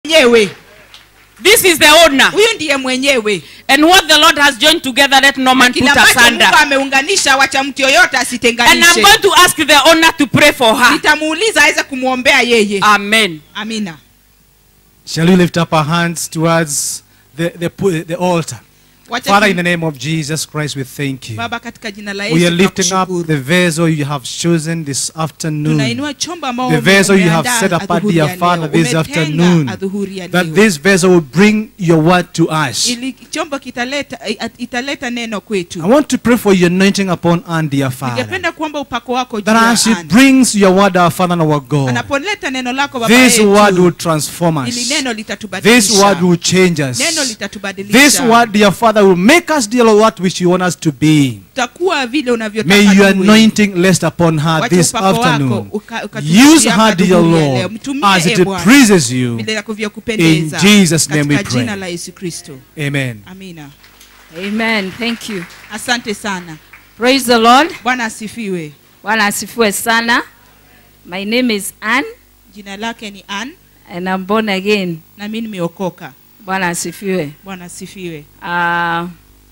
mwenyewe This is the owner. huyu ndiye mwenyewe And what the Lord has joined together, let no man put kile ambacho asunder. mungu ameunganisha wacha mtu yoyote And I'm asitenganishe going to ask the owner to pray for her. nitamuuliza aweze kumwombea yeye Amen. amina Shall we lift up our hands towards the, the, pu- the altar? Wacha Father, tu- in the name of Jesus Christ, we thank you. baba katika jina la We are yesu lifting up tunakushukuru. the vessel you have chosen this afternoon. tunainua chombo ambao The vessel you have umeandaa set apart, adhuhuri dear ya Father, leo. this Umetenga afternoon, adhuhuri ya That leo. this vessel will bring your word to us. ili chombo kitaleta it- italeta neno I kwetu want to pray for your anointing upon Anne, dear Father. ningependa kuomba upako wako juu That ya as she Anne. brings your word, our Father and our God, anapoleta neno lako baba this word will yetu transform ili us. neno This litatubadilisha word will change us. neno This litatubadilisha word, dear Father, will make us, dear Lord, what which you want us to be. tutakuwa vile unavyotaka May your tuwe. anointing rest upon her Wacha this upako wako afternoon. uka- ukatufikia Use her, dear adhuhuri ya leo. Lord, Mtumie, as e it Bwana, pleases you. vile inavyokupendeza. In Jesus' name we katika pray. jina la yesu kristo Amen. amina Amen. Thank you. asante sana Praise the Lord. bwana asifiwe Bwana asifiwe sana. My name is Ann jina lake ni an and I'm born again. na mi nimeokoka Bwana asifiwe. bwana asifiwe Uh,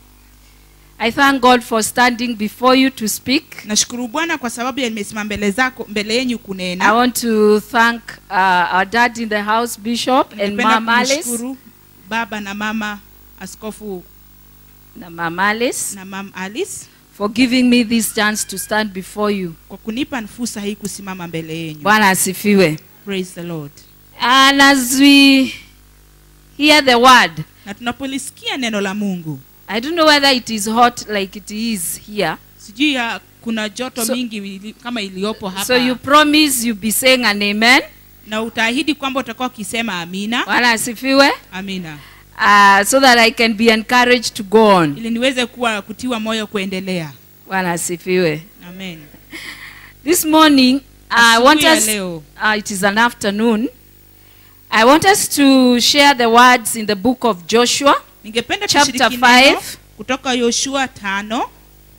I thank God for standing before you to speak. nashukuru bwana kwa sababu ya nimesimama mbele zako mbele yenyu I kunena want to thank uh, our dad in the house, Bishop, and Ningependa Mama Alice. kumshukuru baba na mama askofu Na Mama Alice na mam alice for giving me this chance to stand before you. kwa kunipa fursa hii kusimama mbele yenyu Bwana asifiwe. praise the lord And as we hear the word, na tunapolisikia neno la mungu I don't know whether it is hot like it is here. sijui ya kuna joto So- mingi ili, kama iliyopo hapa So you promise you'll be saying an amen. na utaahidi kwamba utakuwa ukisema amina Bwana asifiwe. amina Uh, so that I can be encouraged to go on. ili niweze kuwa kutiwa moyo kuendelea Bwana asifiwe. amen This morning, I Asubuhi want ya us, leo uh, it is an afternoon. I want us to share the words in the book of Joshua, ningependa Chapter tushiriki five. neno kutoka yoshua tano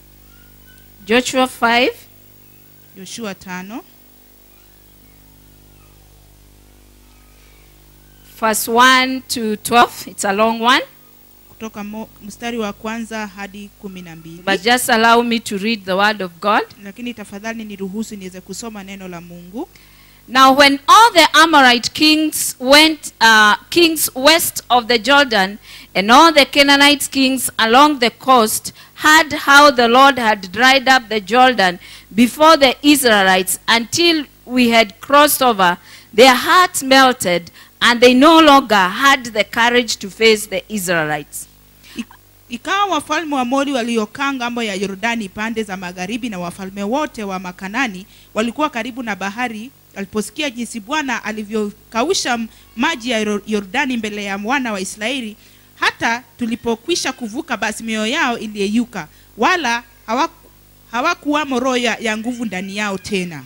Joshua 5, yoshua tano verse 1 to 12. It's a long one, kutoka mo, mstari wa kwanza hadi kumi na mbili but just allow me to read the word of God. lakini tafadhali niruhusu niweze kusoma neno la mungu Now, when all the Amorite kings went, uh, kings west of the Jordan, and all the Canaanite kings along the coast heard how the Lord had dried up the Jordan before the Israelites until we had crossed over, their hearts melted, and they no longer had the courage to face the Israelites. ikawa wafalme wa mori waliokaa ngambo ya yordani pande za magharibi na wafalme wote wa makanani walikuwa karibu na bahari waliposikia jinsi bwana alivyokausha m- maji ya Yor- yordani mbele ya wana wa israeli hata tulipokwisha kuvuka basi mioyo yao iliyeyuka wala hawaku- hawakuwamo roho ya, ya nguvu ndani yao tena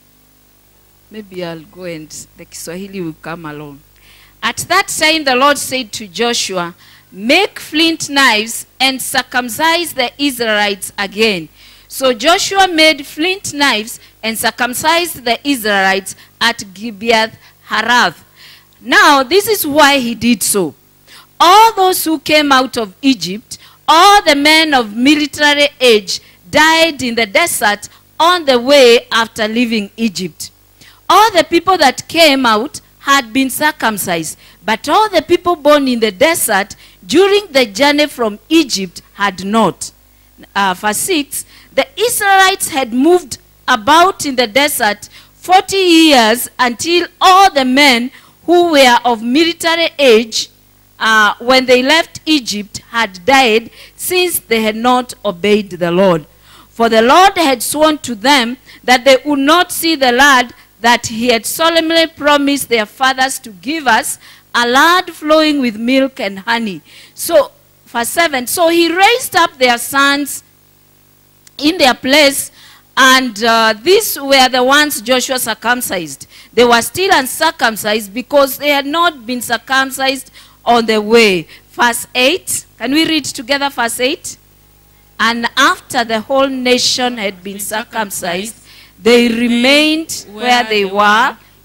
Maybe I'll go and the Kiswahili will come along. At that time, the Lord said to Joshua, Make flint knives and circumcise the Israelites again. So Joshua made flint knives and circumcised the Israelites at Gibeath Harath. Now, this is why he did so. All those who came out of Egypt, all the men of military age, died in the desert on the way after leaving Egypt. All the people that came out had been circumcised, but all the people born in the desert during the journey from Egypt had not. Uh, verse 6 The Israelites had moved about in the desert 40 years until all the men who were of military age uh, when they left Egypt had died since they had not obeyed the Lord. For the Lord had sworn to them that they would not see the land that he had solemnly promised their fathers to give us, a land flowing with milk and honey. So, verse 7 So he raised up their sons in their place, and uh, these were the ones Joshua circumcised. They were still uncircumcised because they had not been circumcised on the way. Verse 8. Can we read together verse 8? And after the whole nation had been circumcised, they remained where they were,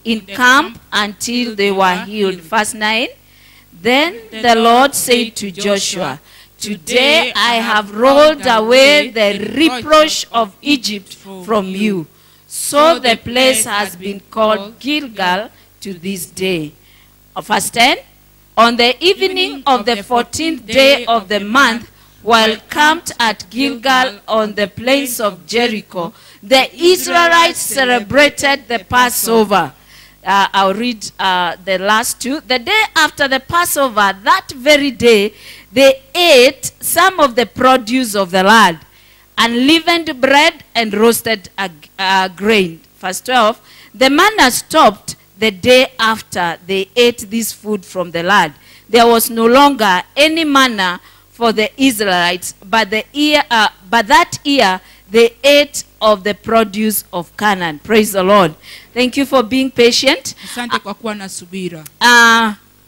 in the camp camp until they were healed. Verse 9 Then the Lord said to Joshua, Today I have rolled away the reproach of Egypt from you. So the place has been called Gilgal to this day. Uh, Verse 10 On the evening of the fourteenth day of the month, while camped at Gilgal on the plains of Jericho, the Israelites celebrated the Passover. Uh, I'll read uh, the last two. The day after the Passover, that very day, they ate some of the produce of the land, unleavened bread and roasted uh, uh, grain. Verse 12 The manna stopped the day after they ate this food from the land. There was no longer any manna for the Israelites, but, the year, uh, but that year they ate of the produce of Canaan. Praise the Lord. Thank you for being patient. asante kwa kuwa na subira Uh,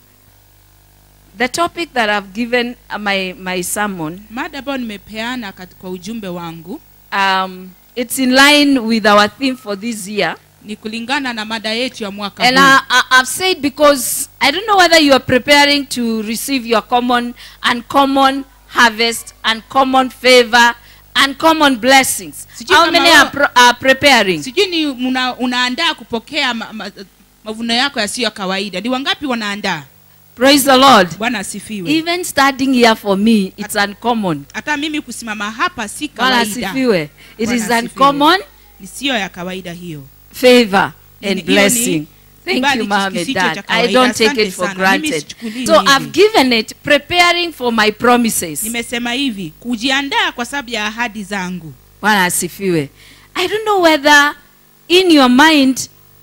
the topic that I've given uh, my, my sermon, mada ambayo nimepeana katika ujumbe wangu um, it's in line with our theme for this year. ni kulingana na mada yetu ya mwaka And huu. I, I, I've said because I don't know whether you are preparing to receive your common, uncommon harvest, uncommon favor, uncommon blessings. Sijui How kama many wewe- are, pro, are preparing? sijui ni una, unaandaa kupokea ma, ma, mavuno yako yasiyo ya kawaida ni wangapi wanaandaa Praise the Lord. bwana asifiwe Even standing here for me, it's uncommon. hata mimi kusimama hapa si Bwana kawaida asifiwe. It Bwana is asifiwe. uncommon ni siyo ya kawaida hiyo favor Ni- and hiyo ni blessing. Thank kibali you, mom and kisicho dad. cha I kawaida. don't take Asante it for sana. Mimi granted. sichukulii So hivi. I've given it preparing for my promises. nimesema hivi kujiandaa kwa sababu ya ahadi zangu Bwana asifiwe. I don't know whether in your mind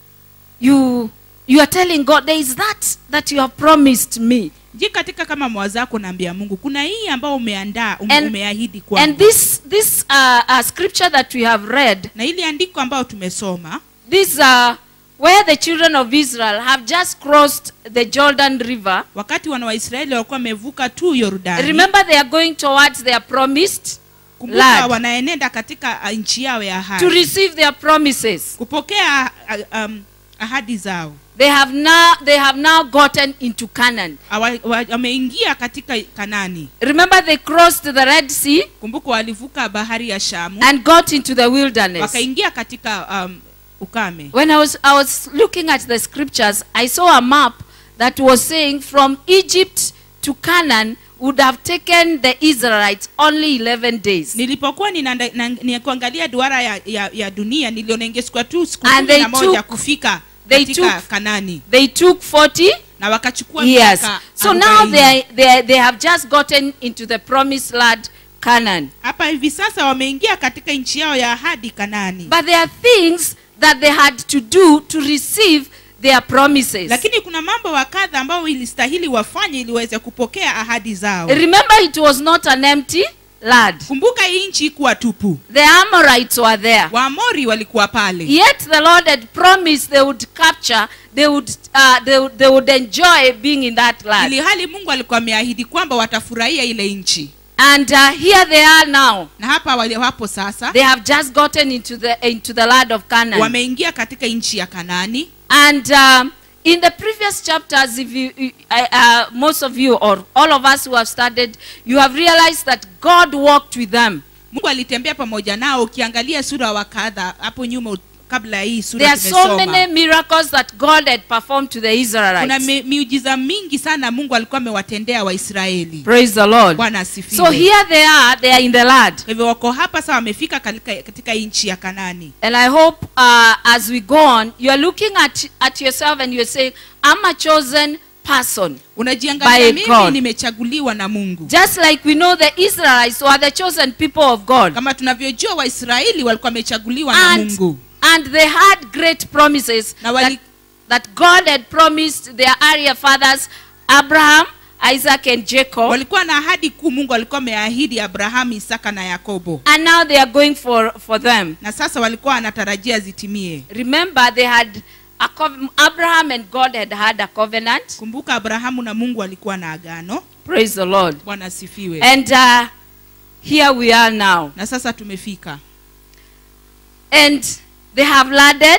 you you are telling God there is that that you have promised me. je katika kama mawazo yako naambia mungu kuna hii ambao umeandaa um, And- umeahidi And kwangu this this uh, uh, scripture that we have read, na ili andiko ambayo tumesoma this uh, where the children of Israel have just crossed the Jordan River. wakati wana waisraeli walikuwa wamevuka tu yordani Remember, they are going towards their promised kumbuka land. wanaenenda katika uh, nchi yao ya to ahadi receive their promises. kupokea uh, um, ahadi zao They have now they have now gotten into Canaan. Awa- wa- wameingia katika kanani Remember, they crossed the Red Sea kumbuka walivuka bahari ya shamu and got into the wilderness. wakaingia katika um, ukame When I was I was looking at the scriptures, I saw a map that was saying from Egypt to Canaan would have taken the Israelites only 11 days. nilipokuwa ninaanda- na- nikuangalia duara ya, ya, ya dunia niliona ingechukua tu siku And kumi they na moja took- kufika they katika took- kanani They took 40 na wakachukua years. miaka So now 40. they, are- they, are- they have just gotten into the promised land, Canaan. hapa hivi sasa wameingia katika nchi yao ya ahadi kanani But there are things that they had to do to receive their promises. lakini kuna mambo wa kadha ambayo ilistahili wafanye ili waweze kupokea ahadi zao Remember, it was not an empty land. kumbuka hii nchi ikuwa tupu The Amorites were there. waamori walikuwa pale Yet the Lord had promised they would capture, they would, uh, they, would- they would enjoy being in that land. ili hali mungu alikuwa ameahidi kwamba watafurahia ile nchi And uh, here they are now. na hapa wali- wapo sasa They have just gotten into the into the land of Canaan. wameingia katika nchi ya kanani And um, in the previous chapters, if you, you- I- uh, most of you or all of us who have studied, you have realized that God walked with them. mungu alitembea pamoja nao ukiangalia sura wa kadha hapo nyuma ut- kabla ya hii There sura are so tumesoma many miracles that God had performed to the kuna Israelites. mi, miujiza mingi sana mungu alikuwa amewatendea waisraeli Praise the Lord. bwana asifiwe So here they are, they are in the land. kwa hivyo wako hapa sasa wamefika katika, katika nchi ya kanani And I hope uh, as we go on, you are looking at, at yourself and you're saying, I'm a chosen person. unajiangalia By mimi God. nimechaguliwa na mungu Just like we know the Israelites were the chosen people of God. kama tunavyojua waisraeli walikuwa wamechaguliwa na And, mungu and they had great promises Na wali- that, that God had promised their earlier fathers, Abraham, Isaac, and Jacob. walikuwa na ahadi kuu mungu alikuwa ameahidi abrahamu isaka na yakobo And now they are going for, for them. na sasa walikuwa wanatarajia zitimie Remember, they had a cov- Abraham and God had had a covenant. kumbuka abrahamu na mungu walikuwa na agano Praise the Lord. bwana asifiwe And uh, here we are now. na sasa tumefika And they have landed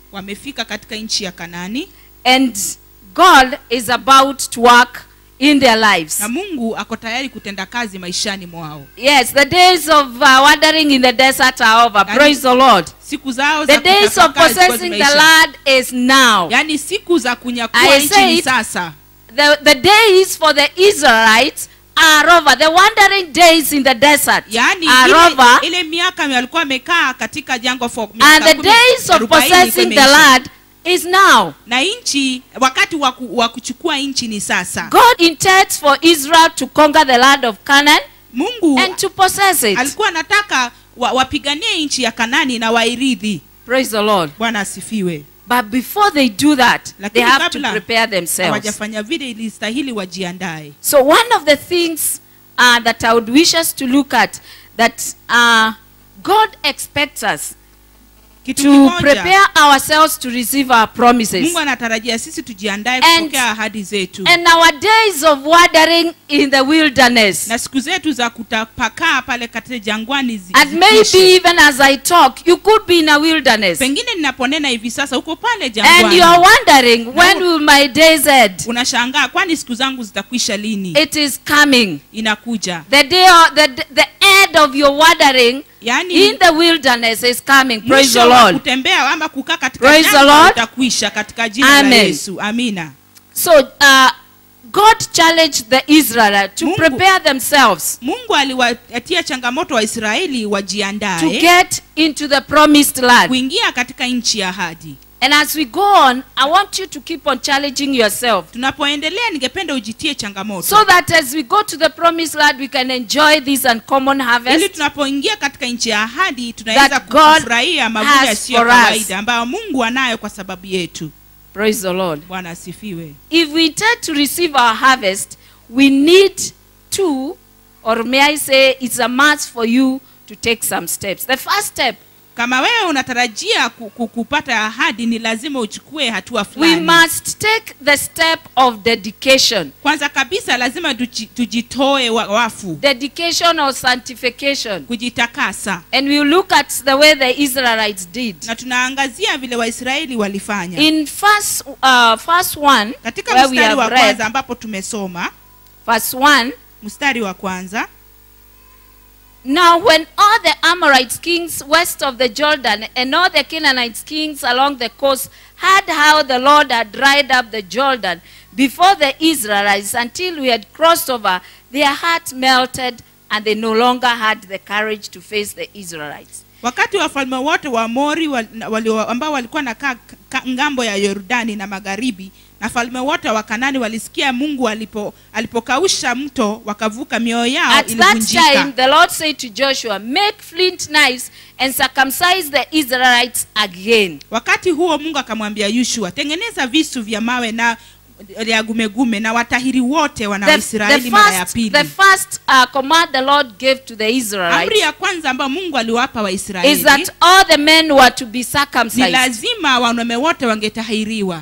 wamefika katika nchi ya kanani and God is about to work in their lives. na mungu ako tayari kutenda kazi maishani mwao Yes, the days of uh, wandering in the desert are over. Yani- Praise the Lord. siku zao The za days of kutafakari zilikuwa possessing the zimeisha. land is now. yaani siku za kunyakua I nchi say ni it- sasa The, the days for the Israelites are over. The wandering days in the desert yaani are ile, over. ile miaka walikuwa wamekaa katika jangwa for And miaka the kumi- days of arobaini possessing ilikuwa the imeisha. land is now. na nchi wakati wa ku- wa kuchukua nchi ni sasa God intends for Israel to conquer the land of Canaan mungu and to possess it. alikuwa anataka wa, wapiganie nchi ya kanani na wairidhi Praise the Lord. bwana asifiwe But before they do that, they Lakini have to kabla prepare themselves. hawajafanya vile ilistahili wajiandae So one of the things uh, that I would wish us to look at that uh, God expects us kitu to kimoja prepare ourselves to receive our promises. mungu anatarajia sisi tujiandae And- kupokea ahadi zetu And our days of wandering in the wilderness. na siku zetu za kutapakaa pale katika jangwani zi- And zikwishe. maybe even as I talk, you could be in a wilderness. pengine ninaponena hivi sasa uko pale And you are jangwani wondering, when will my days end? unashangaa kwani siku zangu zitakwisha lini It is coming. inakuja The day of, the, the end of your wandering yaani in the wilderness is coming. Praise mwisho the wa Lord. kutembea ama kukaa katika Praise the jangwa Lord. utakwisha katika jina la Amen. yesu amina So uh, God challenged the Israelites to Mungu- prepare themselves mungu aliwatia changamoto waisraeli to wajiandae get into the promised land. kuingia katika nchi ya ahadi And as we go on, I want you to keep on challenging yourself tunapoendelea ningependa ujitie changamoto so that as we go to the promised land, we can enjoy this uncommon ili harvest. tunapoingia katika nchi ya ahadi tunaweza That God kufurahia mavuno has yasiyo for us. kawaida ambayo mungu anayo kwa sababu yetu Praise the Lord. bwana asifiwe If we intend to receive our harvest, we need to, or may I say, it's a must for you to take some steps. The first step, kama wewe unatarajia ku- ku- kupata ahadi ni lazima uchukue hatua we fulani must take the step of dedication. kwanza kabisa lazima tuji- tujitoe wa- wafu Dedication or sanctification. kujitakasa And we look at the way the Israelites did. na tunaangazia vile waisraeli walifanya In first, uh, first one, katika where we mstari wa have kwanza read, ambapo tumesoma verse 1, mstari wa kwanza Now, when all the Amorites kings west of the Jordan and all the Canaanites kings along the coast heard how the Lord had dried up the Jordan before the Israelites until we had crossed over, their heart melted and they no longer had the courage to face the Israelites. wakati wafalme wote wa mori wal- wali, ambao walikuwa nakaa ka- ngambo ya yordani na magharibi na falme wote wa kanani walisikia mungu alipo alipokausha mto wakavuka mioyo yao At that time, ilivunjika the Lord said to Joshua, Make flint knives and circumcise the Israelites again. wakati huo mungu akamwambia yushua tengeneza visu vya mawe na ya gumegume na watahiri wote wana The, the waisraeli mara ya first, pili the first uh, command the Lord gave to the Israelites amri ya kwanza ambayo mungu aliwapa is waisraeli that all the men were to be ni circumcised. lazima wanaume wote wangetahiriwa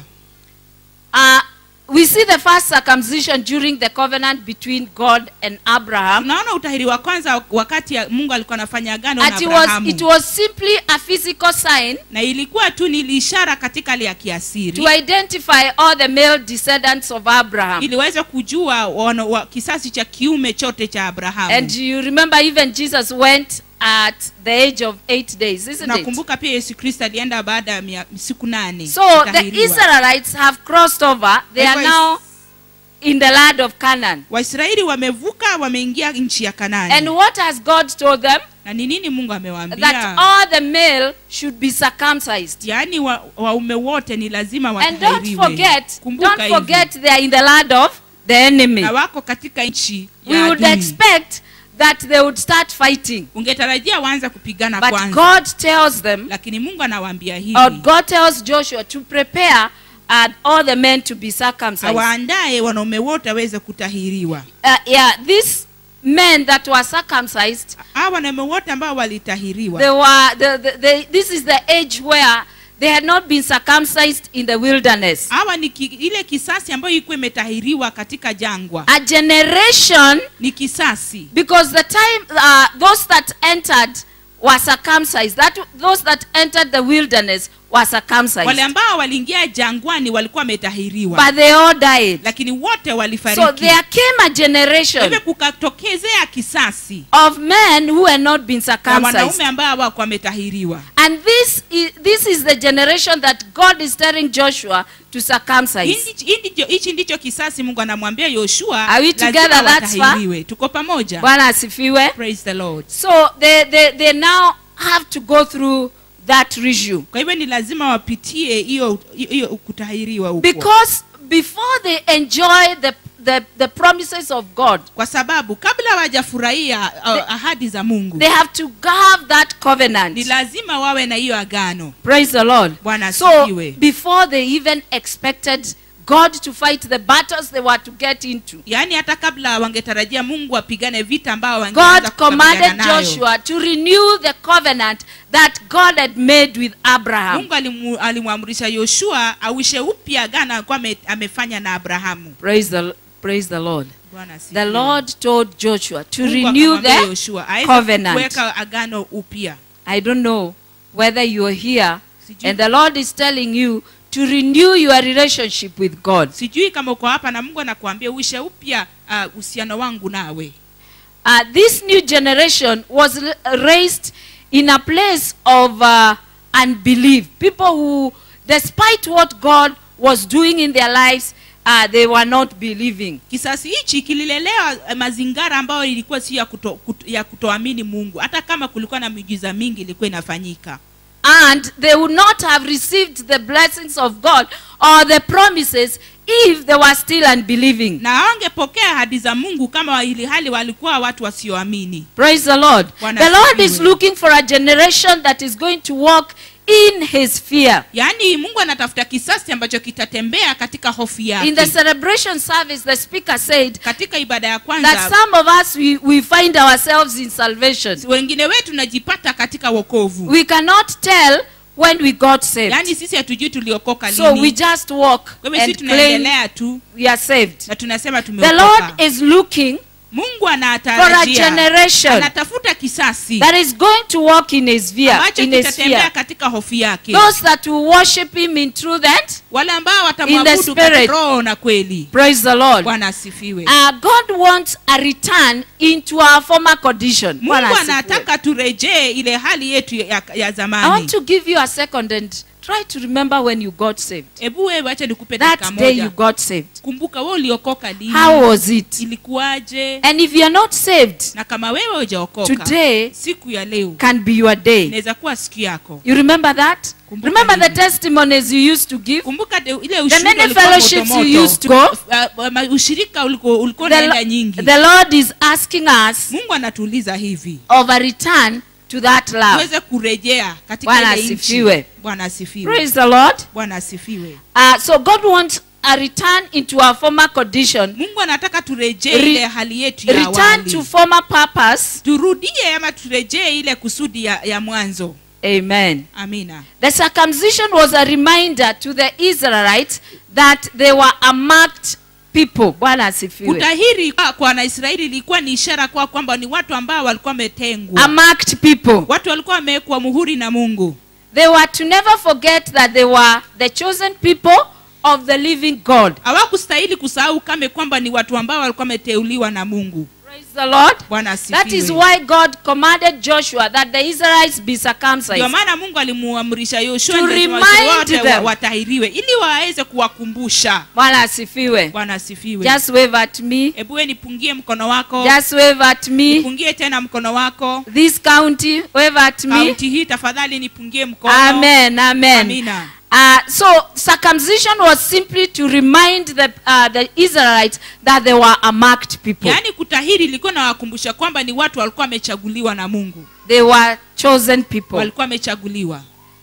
Uh, we see the first circumcision during the covenant between God and Abraham. tunaona utahiri wa kwanza wakati ya mungu alikuwa anafanya agano na And it was, abrahamu it was simply a physical sign na ilikuwa tu ni ishara katika hali ya kiasiri to identify all the male descendants of Abraham. ili waweze kujua wana, wa, kisasi cha kiume chote cha abrahamu And you remember even Jesus went at the age of eight days, isn't it? nakumbuka pia yesu kristo alienda baada ya mia- siku nane So the kutahiriwa. Israelites have crossed over. They are Likewise- now in the land of Canaan. waisraeli wamevuka wameingia nchi ya And kanani what has God told them? na ni nini mungu That amewaambia all the male should be circumcised. yaani wa- waume wote ni lazima And don't watahiriwe forget, Kumbuka don't hivi. forget they are in the land of the enemy. na wako katika nchi We ya would adui. expect that they would start fighting. ungetarajia waanze kupigana But kwanza God tells them, lakini mungu anawaambia or hivi God tells Joshua to prepare uh, all the men to be circumcised. awaandaye wanaume wote waweze kutahiriwa Uh, yeah, these men that were circumcised, hawa wanaume wote ambao walitahiriwa they were, the, the, they, this is the age where they had not been circumcised in the wilderness. hawa ni ki, ile kisasi ambayo ilikuwa imetahiriwa katika jangwa A generation ni kisasi because the time uh, those that entered were circumcised that those that entered the wilderness were circumcised. wale ambao waliingia jangwani walikuwa wametahiriwa But they all died. lakini wote So walifariki there came a generation hivyo kukatokezea kisasi of men who had not been na circumcised. wanaume ambao hawakuwa wametahiriwa And this is, this is the generation that God is telling Joshua to circumcise. Hichi- hii ndicho- hichi ndicho kisasi mungu anamwambia yoshua Are we lazima together that far? watahiriwe tuko pamoja Bwana asifiwe. praise the lord So they, they, they now have to go through that regime. kwa hivyo ni lazima wapitie hiyo hiyo kutahiriwa huko Because before they enjoy the, the, the promises of God, kwa sababu kabla hawajafurahia uh, ahadi za mungu they have to have that ni covenant. lazima wawe na hiyo agano Praise the Lord. Bwana So asifiwe. before they even expected God to fight the battles they were to get into, yaani hata kabla wangetarajia mungu apigane vita ambao wangeanza God kukabiliana commanded nayo. Joshua to renew the covenant that God had made with Abraham. mungu alimu- alimwamrisha yoshua awishe upya agano alikuwa ame- amefanya na abrahamu Praise the, praise the Lord. Bwana asifiwe. The Lord told Joshua to Mungu renew akamwambia the Yoshua, aweze covenant. kuweka agano upya I don't know whether you are here Sijui. and the Lord is telling you to renew your relationship with God. sijui kama uko hapa na mungu anakuambia uishe upya uh, uhusiano wangu nawe Uh, this new generation was r- raised in a place of uh, unbelief. People who, despite what God was doing in their lives, uh, they were not believing. kisasi hichi kililelewa eh, mazingara ambayo ilikuwa si ya, kuto, kuto, ya kutoamini mungu hata kama kulikuwa na miujiza mingi ilikuwa inafanyika And they would not have received the blessings of God or the promises if they were still unbelieving. na hawangepokea ahadi za mungu kama ili hali walikuwa watu wasioamini Praise the Lord. Bwana The Lord is asifiwe. looking for a generation that is going to walk in his fear. yaani mungu anatafuta kisasi ambacho kitatembea katika hofu In yake the celebration service, the speaker said katika ibada ya that kwanza some of us, we, we find ourselves in salvation. wengine wetu najipata katika wokovu We cannot tell when we got saved. yaani sisi hatujui tuliokoka So we lini just walk kwa hivyo sisi and claim tunaendelea tu we are saved. na tunasema The tumeokoka Lord is looking mungu for a anatarajia generation anatafuta kisasi that is going to walk in his fear. ambacho In his kitatembea fear. katika hofu yake Those that will worship him in truth and wale ambao In the watamwabudu spirit. katika roho na kweli praise the Lord. bwana asifiwe Uh, God wants a return into our former condition. Bwana mungu asifiwe. anataka turejee ile hali yetu ya, ya I want zamani to give you a second and try to remember when you got saved. hebu wewe wacha nikupe dakika That day you moja got saved. kumbuka wewe uliokoka lini How was it? ilikuwaje And if you're not saved, na kama wewe hujaokoka today siku ya leo can be your day. inaweza kuwa siku yako You remember that? Kumbuka Remember the hili. testimonies you used to give? kumbuka de, ile The ushuhuda many ulikuwa fellowships moto you moto. used to go. Uh, ma- ushirika ulikuwa ulikuwa The, unaenda Lo- nyingi the Lord is asking us mungu anatuuliza hivi of a return to that love. tuweze kurejea katika Bwana ile nchi asifiwe. bwana asifiwe Praise the Lord. bwana asifiwe Uh, so God wants a return into our former condition, mungu anataka turejee Re- ile hali yetu ya return awali to former purpose. turudie ama turejee ile kusudi ya, ya mwanzo Amen. amina The circumcision was a reminder to the Israelites that they were a marked people. Bwana asifiwe. kutahiri kwa kwa wanaisraeli ilikuwa ni ishara kwa kwamba ni watu ambao walikuwa wametengwa A marked people. watu walikuwa wamewekwa muhuri na mungu They were to never forget that they were the chosen people of the living God. hawakustahili kusahau kame kwamba ni watu ambao walikuwa wameteuliwa na mungu Praise the Lord. bwana That is asifiwe why God commanded Joshua that the Israelites be ndio circumcised. maana mungu alimuamrisha yoshua To na Israeli remind wote wa- them. watahiriwe ili waweze kuwakumbusha Bwana asifiwe. bwana asifiwe Just wave at me. hebu we nipungie mkono wako Just wave at me. nipungie tena mkono wako This county, wave at me. kaunti hii tafadhali nipungie mkono Amen. Amen. amina Uh, so circumcision was simply to remind the, uh, the Israelites that they were a marked people. yaani kutahiri ilikuwa nawakumbusha kwamba ni watu walikuwa wamechaguliwa na mungu They were chosen people. walikuwa wamechaguliwa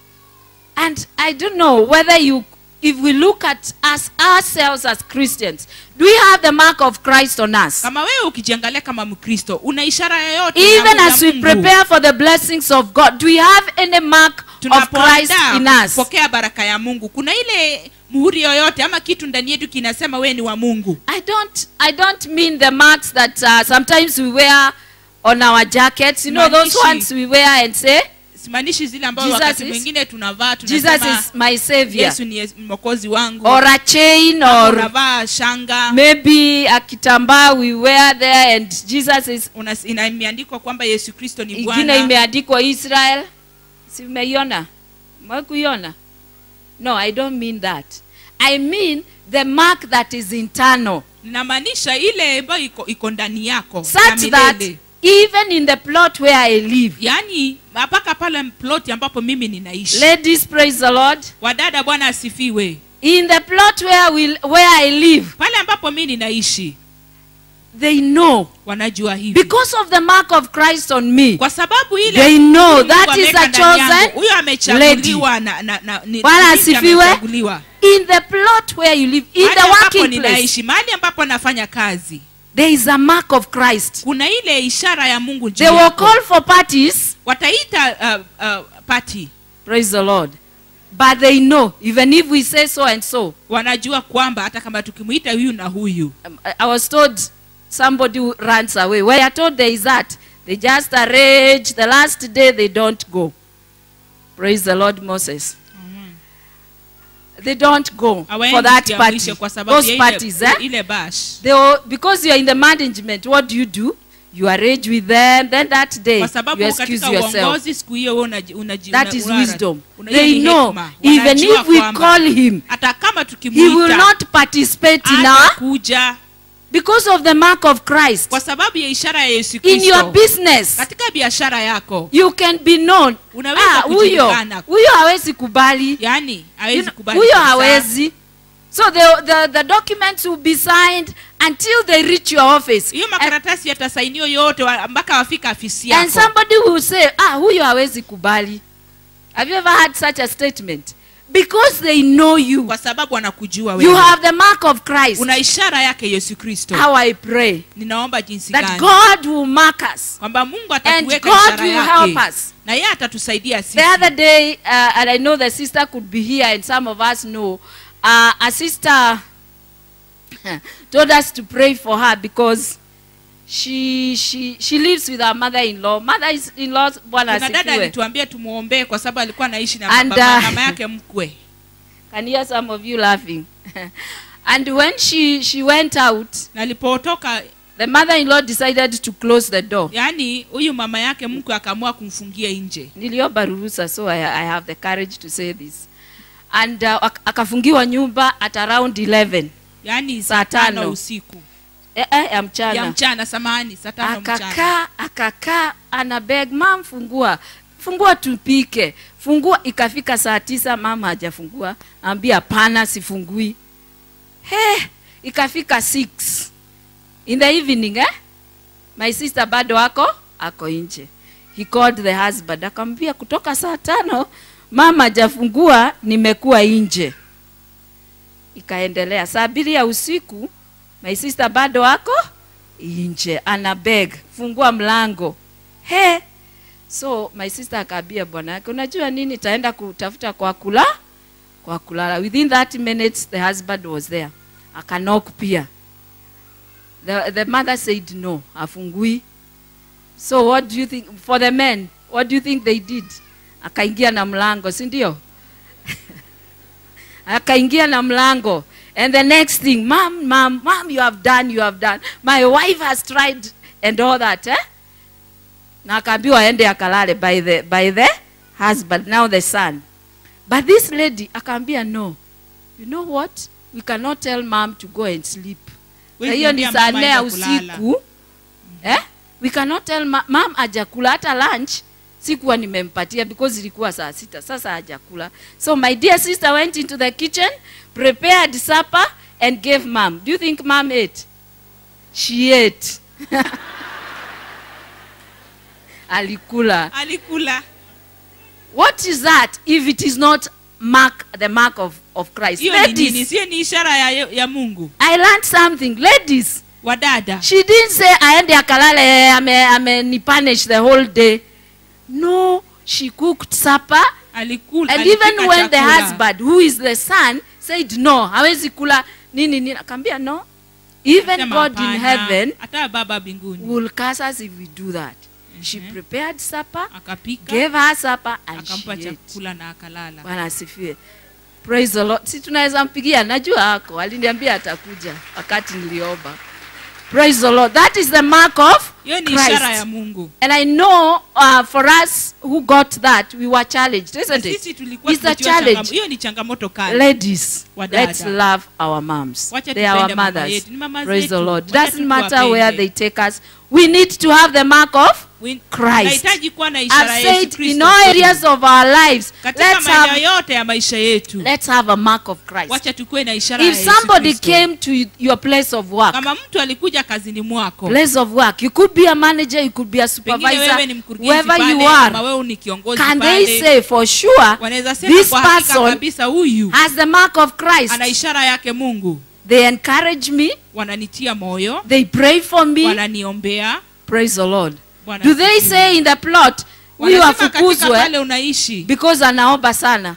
And I don't know whether you, if we look at us ourselves as Christians, do we have the mark of Christ on us? kama wewe ukijiangalia kama mkristo una ishara yoyote ya Even Mungu- as ya we Mungu? prepare for the blessings of God, do we have any mark of Christ in tunapoandaa us? kupokea baraka ya mungu kuna ile muhuri yoyote ama kitu ndani yetu kinasema wewe ni wa mungu I don't, I don't mean the marks that uh, sometimes we wear on our jackets. You know those Maandishi. ones we wear and say, simaanishi zile ambayo Jesus wakati is- mwingine tunavaa Jesus tunasema is my savior. yesu ni Yesu- mwokozi wangu Or a chain Ama or unavaa shanga maybe a kitambaa we wear there and Jesus is Unas- ina- imeandikwa kwamba yesu kristo ni ingine bwana imeandikwa Israel. Si umeiona? Umekuiona? No, I don't mean that. I mean the mark that is internal. ninamaanisha ile ambayo iko, iko ndani yako ya Such that milele. even in the plot where I live. yaani mpaka pale ploti ambapo mimi ninaishi Ladies, praise the Lord. wadada bwana asifiwe In the plot where we where I live, pale ambapo mi ninaishi they know wanajua hivi because of the mark of Christ on me. kwa sababu ile They know Mungu that is ameweka a ndani yangu. chosen huyo amechaguliwa na, na, na, ni- Bwana ni binti asifiwe. amechaguliwa. In the plot where you live, in Mahali the ambapo working place, ninaishi mahali ambapo nafanya kazi there is a mark of Christ. kuna ile ishara ya mungu juu They will yako. call for parties. wataita uh, uh, pati Praise the Lord. But they know, even if we say so and so. wanajua kwamba hata kama tukimwita huyu na huyu Um, I- I was told somebody who runs away. When I told there is that, they just arrange the last day they don't go. Praise the Lord, Moses. They don't go Hawaendi for that siku ya party. mwisho kwa sababu Those ya parties, ile, eh? ile bash They will, because you are in the management, what do you do? You arrange with them. Then that day, kwa you sababu excuse katika yourself. uongozi siku hiyo wewe unaji- unaji- That una- is unara- wisdom. una- hiyo They ni know, hekima. even Wanajua if we kwamba call him, hata kama he will tukimwita not participate in our hatakuja because of the mark of Christ. kwa sababu ya ishara ya yesu In your kristo business, katika biashara yako you can be known. Unaweza Ah, huyo kujulikana. huyo hawezi kubali. yani You hawezi know, kubali huyo kabisa. hawezi. So the, the, the documents will be signed until they reach your office. hiyo And, makaratasi yatasainiwa yote wa- mpaka wafika afisi and yako somebody will say, ah, huyo hawezi kubali. Have you ever had such a statement? Because they know you. kwa sababu wanakujua You wewe have the mark of Christ. una ishara yake yesu kristo How I pray ninaomba jinsi that gani God will mark us. kwamba mungu And atatuweka God ishara will yake help us. na yeye atatusaidia sisi The other day, uh, and I know the sister could be here, and some of us know, uh, a sister told us to pray for her because she she she lives with her mother-in-law. Mother-in-law, Bwana kuna dada asifiwe. alituambia tumwombee kwa sababu alikuwa anaishi na And, baba, uh, mama yake mkwe Can hear some of you laughing. and when she she went out, na alipotoka the mother-in-law decided to close the door. yaani huyu mama yake mkwe akaamua kumfungia nje niliomba ruhusa so I, I have the courage to say this and uh, ak- akafungiwa nyumba at around 11 yaani Saa saa tano tano. usiku eh, eh, ya ya mchana mchana samahani saa tano mchana akakaa akakaa ana beg mam fungua fungua tupike fungua ikafika saa tisa mama hajafungua ambia hapana sifungui he ikafika 6 in the evening eh? my sister bado ako ako nje he called the husband akamwambia kutoka saa tano mama hajafungua nimekuwa nje ikaendelea saa mbili ya usiku my sister bado ako nje ana beg fungua mlango he so my sister akaambia bwana yake unajua nini taenda kutafuta kwa kula kwa kulala within 30 minutes the husband was there akanok pia the, the mother said no afungui so what do you think for the men what do you think they did akaingia na mlango si ndio akaingia na mlango and the next thing mom mom mom you have done you have done my wife has tried and all that eh? na akaambiwa aende akalale by the, by the husband now the son but this lady akaambia no you know what we cannot tell mom to go and sleep na Huwezi hiyo ni ambia saa mama nne ya aenda kulala. usiku eh? we cannot tell ma mam ajakula hata lunch sikuwa nimempatia because ilikuwa saa sita sasa hajakula so my dear sister went into the kitchen prepared supper and gave mom do you think mom ate she ate alikula alikula what is that if it is not mark the mark of, of christ hiyo ni nini ladies sio ni ishara ya, ya mungu i learned something ladies wadada she didn't say aende akalale ame, ame ni punish the whole day no she cooked supper alikula and alipika even when the chakula. husband who is the son said no hawezi kula nini nini akaambia no even Sema god in hapana, heaven hata baba mbinguni will curse us if we do that she Mhm. prepared supper akapika gave her supper and akampa she ate. chakula na akalala bwana asifiwe praise the lord si tunaweza mpigia najua ako aliniambia atakuja wakati niliomba praise the lord that is the mark of hiyo ni ishara ya christ mungu and i know uh, for us who got that we were challenged Na isn't it sisi tulikuwa It's a tumetiwa challenge. changam- hiyo ni changamoto kali ladies Wadada. let's love our moms Wacha they are our tupende mama mothers yetu. Ni mama praise the zetu. lord Wacha doesn't matter tuwapende. where they take us we need to have the mark of We- Christ. tunahitaji kuwa na ishara i've ya Yesu said in Kristo all kwetu. areas of our lives katika let's maeneo have, yote ya maisha yetu let's have a mark of christ wacha tukuwe na ishara ya if Yesu somebody Kristo. came to your place of work kama mtu alikuja kazini mwako place of work you could be a manager you could be a pengine wewe ni supervisor mkurugenzi wherever pale you ama are wewe ni kiongozi can they pale say for sure wanaweza sema this kwa hakika person kabisa huyu has the mark of christ ana ishara yake mungu they encourage me wananitia moyo they pray for me wananiombea praise the lord Bwana do they asifiwe. say in the plot huyu Wanasema katika afukuzwe pale unaishi because anaomba sana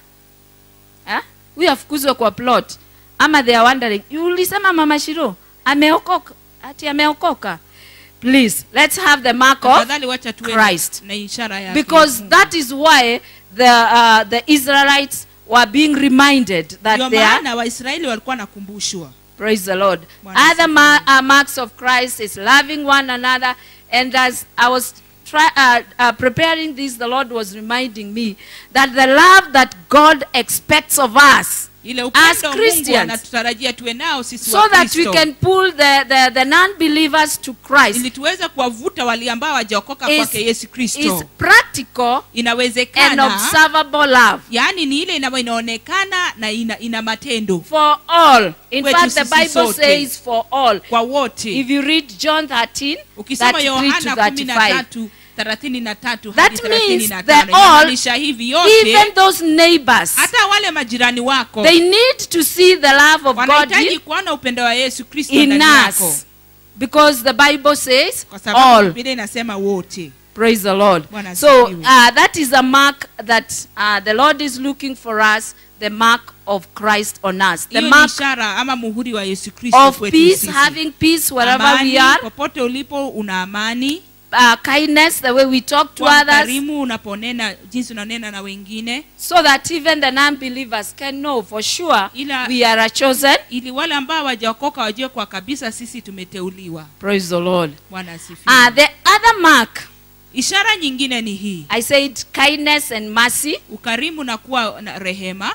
Eh? huyu afukuzwe kwa plot ama they are wondering "You ulisema mama shiro ameokoka ati ameokoka please let's have the mark of tafadhali wacha tuwe na- Christ. na ishara yake because Mungu. that is why the uh, the israelites were being reminded that ndio they are maana waisraeli walikuwa nakumbushwa praise the lord Bwana other asifiwe. ma- uh, marks of christ is loving one another and as i was try, uh, uh, preparing this the lord was reminding me that the love that god expects of us ile As upendo mungu Christians. anatutarajia tuwe nao sisi so wa that we Kristo. can pull the, the, the non-believers to christ ili tuweze kuwavuta wale ambao wajaokoka is, kwake yesu is kristo practical and inawezekana observable love yaani ni ile ina- inaonekana na ina, ina matendo for all in Kwetu fact the sisi bible sote. says for all kwa wote if you read john 13 ukisoma 33 to yohana kumi na 35 tatu thelathini na tatu That hadi thelathini means na the tano all, inamaanisha hivi yote even those neighbors hata wale majirani wako they need to see the love of god wanahitaji in, kuona upendo wa yesu kristo in ndani yako us because the bible says kwa sababu all biblia inasema wote praise the lord Bwana so asifiwe. uh, that is a mark that uh, the lord is looking for us the mark of christ on us the hiyo ni mark ishara ama muhuri wa yesu kristo of kwetu peace sisi. having peace wherever amani, we are popote ulipo una amani uh, kindness the way we talk to kuwa others mkarimu unaponena jinsi unanena na wengine so that even the non-believers can know for sure Ila- we are a chosen ili wale ambao wajaokoka wajue kwa kabisa sisi tumeteuliwa praise the lord bwana asifiwe uh, the other mark ishara nyingine ni hii I said kindness and mercy ukarimu na kuwa na rehema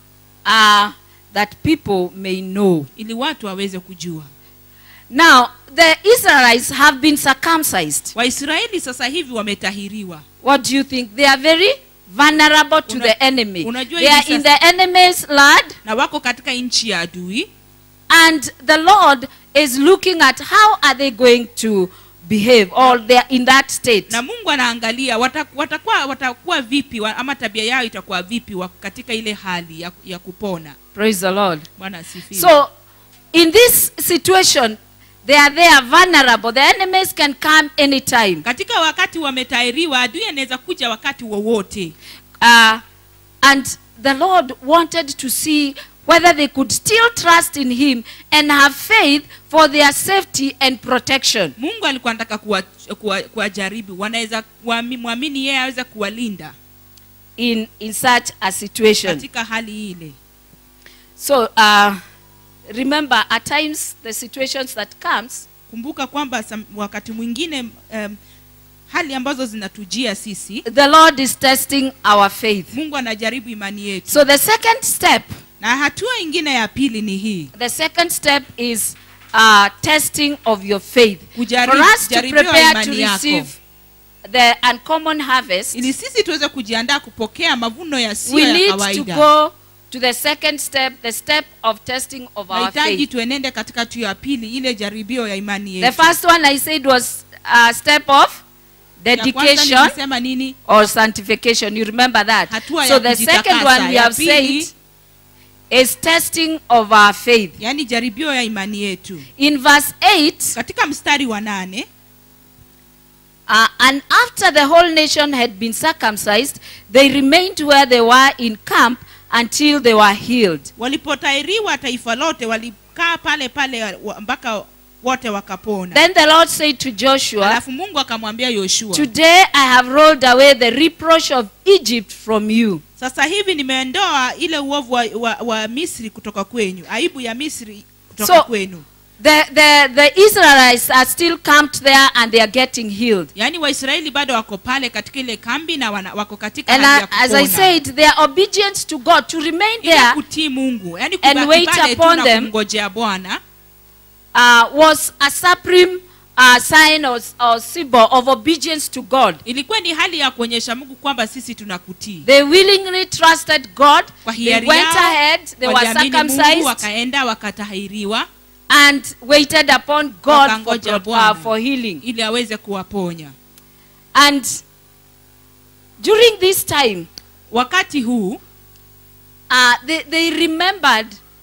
uh, that people may know. ili watu waweze kujua Now, the Israelites have been circumcised. waisraeli sasa hivi wametahiriwa What do you think? They are very vulnerable to Una- the enemy. unajua They hivi are in sasa- the enemy's land, na wako katika nchi ya adui and the Lord is looking at how are they going to behave, or they are in that state. na mungu anaangalia wata- watakuwa watakuwa vipi wa- ama tabia yao itakuwa vipi wa- katika ile hali ya, ya kupona Praise the Lord. bwana asifiwe So, in this situation, they are there vulnerable. The enemies can come anytime. katika wakati wametahiriwa adui anaweza kuja wakati wowote Uh, and the Lord wanted to see whether they could still trust in Him and have faith for their safety and protection. mungu alikuwa anataka kuwajaribu kuwa, kuwajaribu. wanaweza kuami- mwamini yeye aweze kuwalinda In, in such a situation. katika hali ile So, uh, remember, at times, the situations that comes, kumbuka kwamba sam- wakati mwingine um, hali ambazo zinatujia sisi the Lord is testing our faith. mungu anajaribu imani yetu So, the second step, na hatua ingine ya pili ni hii the second step is uh, testing of your faith. Kujaribu- For us to jaribiwa prepare to imani yako. receive the uncommon harvest, ili sisi tuweze kujiandaa kupokea mavuno yasiyo we ya need to kawaida go to the second step, the step of testing of our nahitaji faith. tuenende katika tu ya pili ile jaribio ya imani The yetu first one I said was a step of Ya kwanza dedication nilisema nini or sanctification. You remember that? Hatua So ya the second kujitakasa. one we Ya have pili- said is testing of our faith. yaani jaribio ya imani yetu In verse 8, katika mstari wa nane uh, and after the whole nation had been circumcised, they remained where they were in camp until they were healed. walipotairiwa taifa lote walikaa pale pale wa- mpaka wote wakapona Then the Lord said to Joshua, alafu mungu akamwambia yoshua Today I have rolled away the reproach of Egypt from you. sasa hivi nimeondoa ile uovu wa, wa, wa misri kutoka kwenyu aibu ya misri kutoka So- kwenu The, the, the Israelites are still camped there and they are getting healed. yaani waisraeli bado wako pale katika ile kambi na wana, wako katika And hali I, ya as I kupona. said, they are obedient to God to remain ile there kutii mungu yaani and kubaki wait pale tu upon na them. kumngojea bwana uh, was a supreme uh, sign or, or symbol of obedience to God. ilikuwa ni hali ya kuonyesha mungu kwamba sisi tunakutii They willingly trusted God. kwa They hiari went yao ahead. They were waliamini mungu circumcised wakaenda wakatahiriwa and waited upon God for, Wakangoja uh, Bwana. for healing. ili aweze kuwaponya And during this time, wakati huu uh, they, they remembered.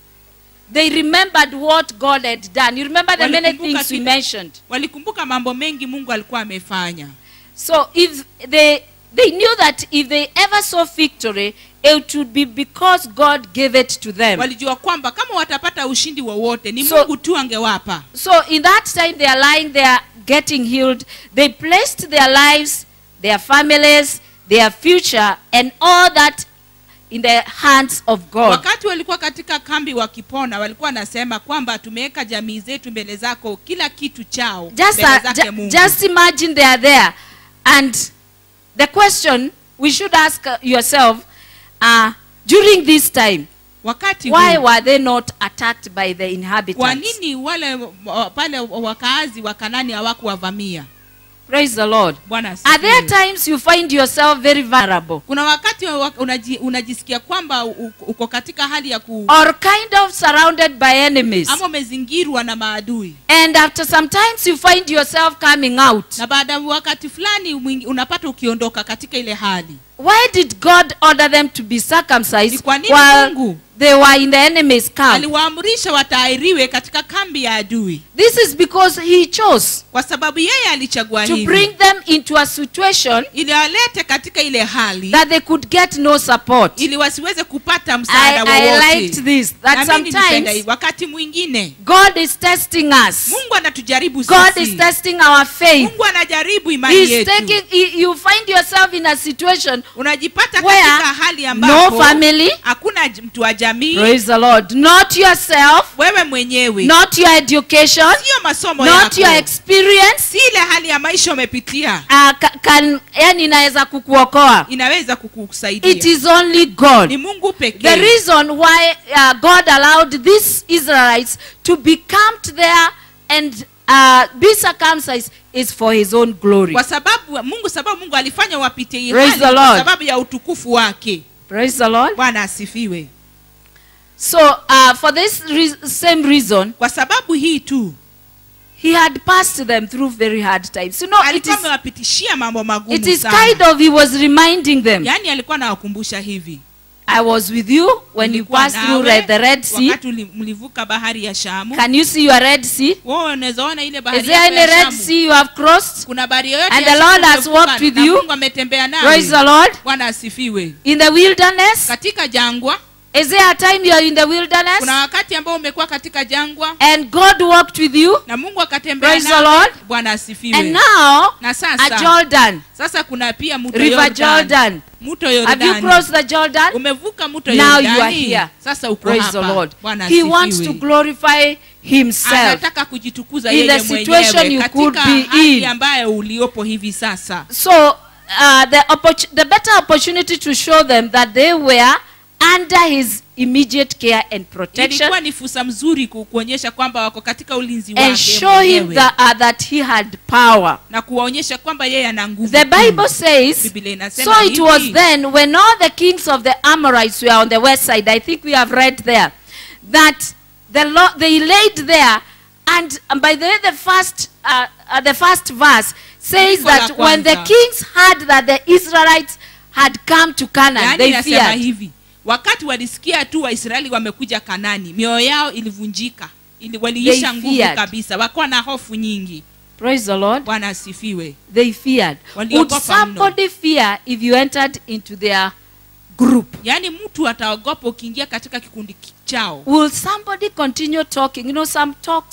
They remembered what God had done. You remember the many Walikumbuka things we kile- mentioned. walikumbuka mambo mengi mungu alikuwa amefanya So if they they knew that if they ever saw victory, it would be because God gave it to them. walijua kwamba kama watapata ushindi wowote ni So- mungu tu angewapa So in that time they are lying there getting healed. They placed their lives, their families, their future, and all that in the hands of God. wakati walikuwa katika kambi wakipona walikuwa wanasema kwamba tumeweka jamii zetu mbele zako kila kitu chao Just, mbele uh, zake ju- mungu just imagine they are there. And the question we should ask uh, yourself uh, during this time, wakati why huu, were they not attacked by the kwa inhabitants? nini wale uh, pale wakaazi wa kanani hawakuwavamia Praise the Lord. bwana Are there asifiwe. times you find yourself very vulnerable kuna wakati wa- unaji, unajisikia kwamba u- uko katika hali ya ku or kind of surrounded by enemies? ama umezingirwa na maadui And after some times you find yourself coming out. na baada ya wakati fulani mwingi- unapata ukiondoka katika ile hali Why did God order them to be circumcised Ni kwa nini while Mungu? they were in the enemy's camp? aliwaamrisha watairiwe katika kambi ya adui This is because he chose kwa sababu yeye alichagua to hivi bring them into a situation ili walete katika ile hali that they could get no support. ili wasiweze kupata I, msaada I liked wowote this. That Na mimi nilipenda sometimes hivi. wakati mwingine God is testing us. mungu anatujaribu God sisi is testing our faith. mungu anajaribu imani He's yetu taking, he- you find yourself in a situation unajipata where katika hali no ambapo family, hakuna j- mtu wa jamii praise the Lord, not yourself, wewe mwenyewe not your education, sio masomo not your yako experience, si ile hali ya maisha umepitia uh, ca- can, yani inaweza kukuokoa. inaweza kukusaidia It is only God. ni mungu The pekee reason why uh, God allowed these Israelites to be camped there and uh, be circumcised is for his own glory. kwa sababu mungu sababu mungu alifanya wapitie hii Praise hali the kwa Lord. sababu ya utukufu wake Praise the Lord. bwana asifiwe So, uh, for this re- same reason, kwa sababu hii tu he had passed them through very hard times. You know, it alikuwa is, amewapitishia mambo magumu it is sana kind of, he was reminding them, yaani alikuwa anawakumbusha hivi I was with you when you Nilikuwa passed through nawe Red- the Red Sea. wakati uli- mlivuka bahari ya shamu Can you see your Red Sea? wewe unaweza ona ile Is bahari there yako any ya Red Shamu. Sea you have crossed? kuna bahari yoyote And ya the Shamu Lord has umevuka walked with na you? mungu ametembea Praise the nawe Lord. bwana asifiwe In the wilderness? katika jangwa Is there a time you are in the wilderness? kuna wakati ambao umekuwa katika jangwa And God walked with you? na mungu akatembea Praise the nawe Lord. bwana asifiwe And now, na at sasa Jordan, sasa kuna pia mto River Jordan. Jordan. mto Have you Yordani. crossed the Jordan? umevuka mto Now you are Yordani. here. sasa uko Praise the hapa Lord. bwana He wants to asifiwe glorify himself. anataka kujitukuza In yeye the situation mwenyewe you could katika be hali in. ambayo uliopo hivi sasa So, uh, the, opportu- the better opportunity to show them that they were under his immediate care and protection ilikuwa ni fursa mzuri ku- kuonyesha kwamba wako katika ulinzi and wake show him mwenyewe that, uh, that he had power. na kuwaonyesha kwamba yeye ana nguvu The kuu. Bible says, Biblia inasema so it was hivi, then when all the kings of the Amorites were on the west side, I think we have read there, that the Lord, they laid there, and um, by the way, the first, uh, uh, the first verse says Andiko la that when the kwanza. kings heard that the Israelites had come to Canaan, yaani they inasema feared. hivi wakati walisikia tu waisraeli wamekuja kanani mioyo yao ilivunjika ili waliisha They nguvu feared. kabisa wakuwa na hofu nyingi Praise the Lord. bwana asifiwe They feared. Would Waliogopa mno. somebody fear if you entered into their group? yaani mtu ataogopa ukiingia katika kikundi ki- chao Will somebody continue talking? You know, some talks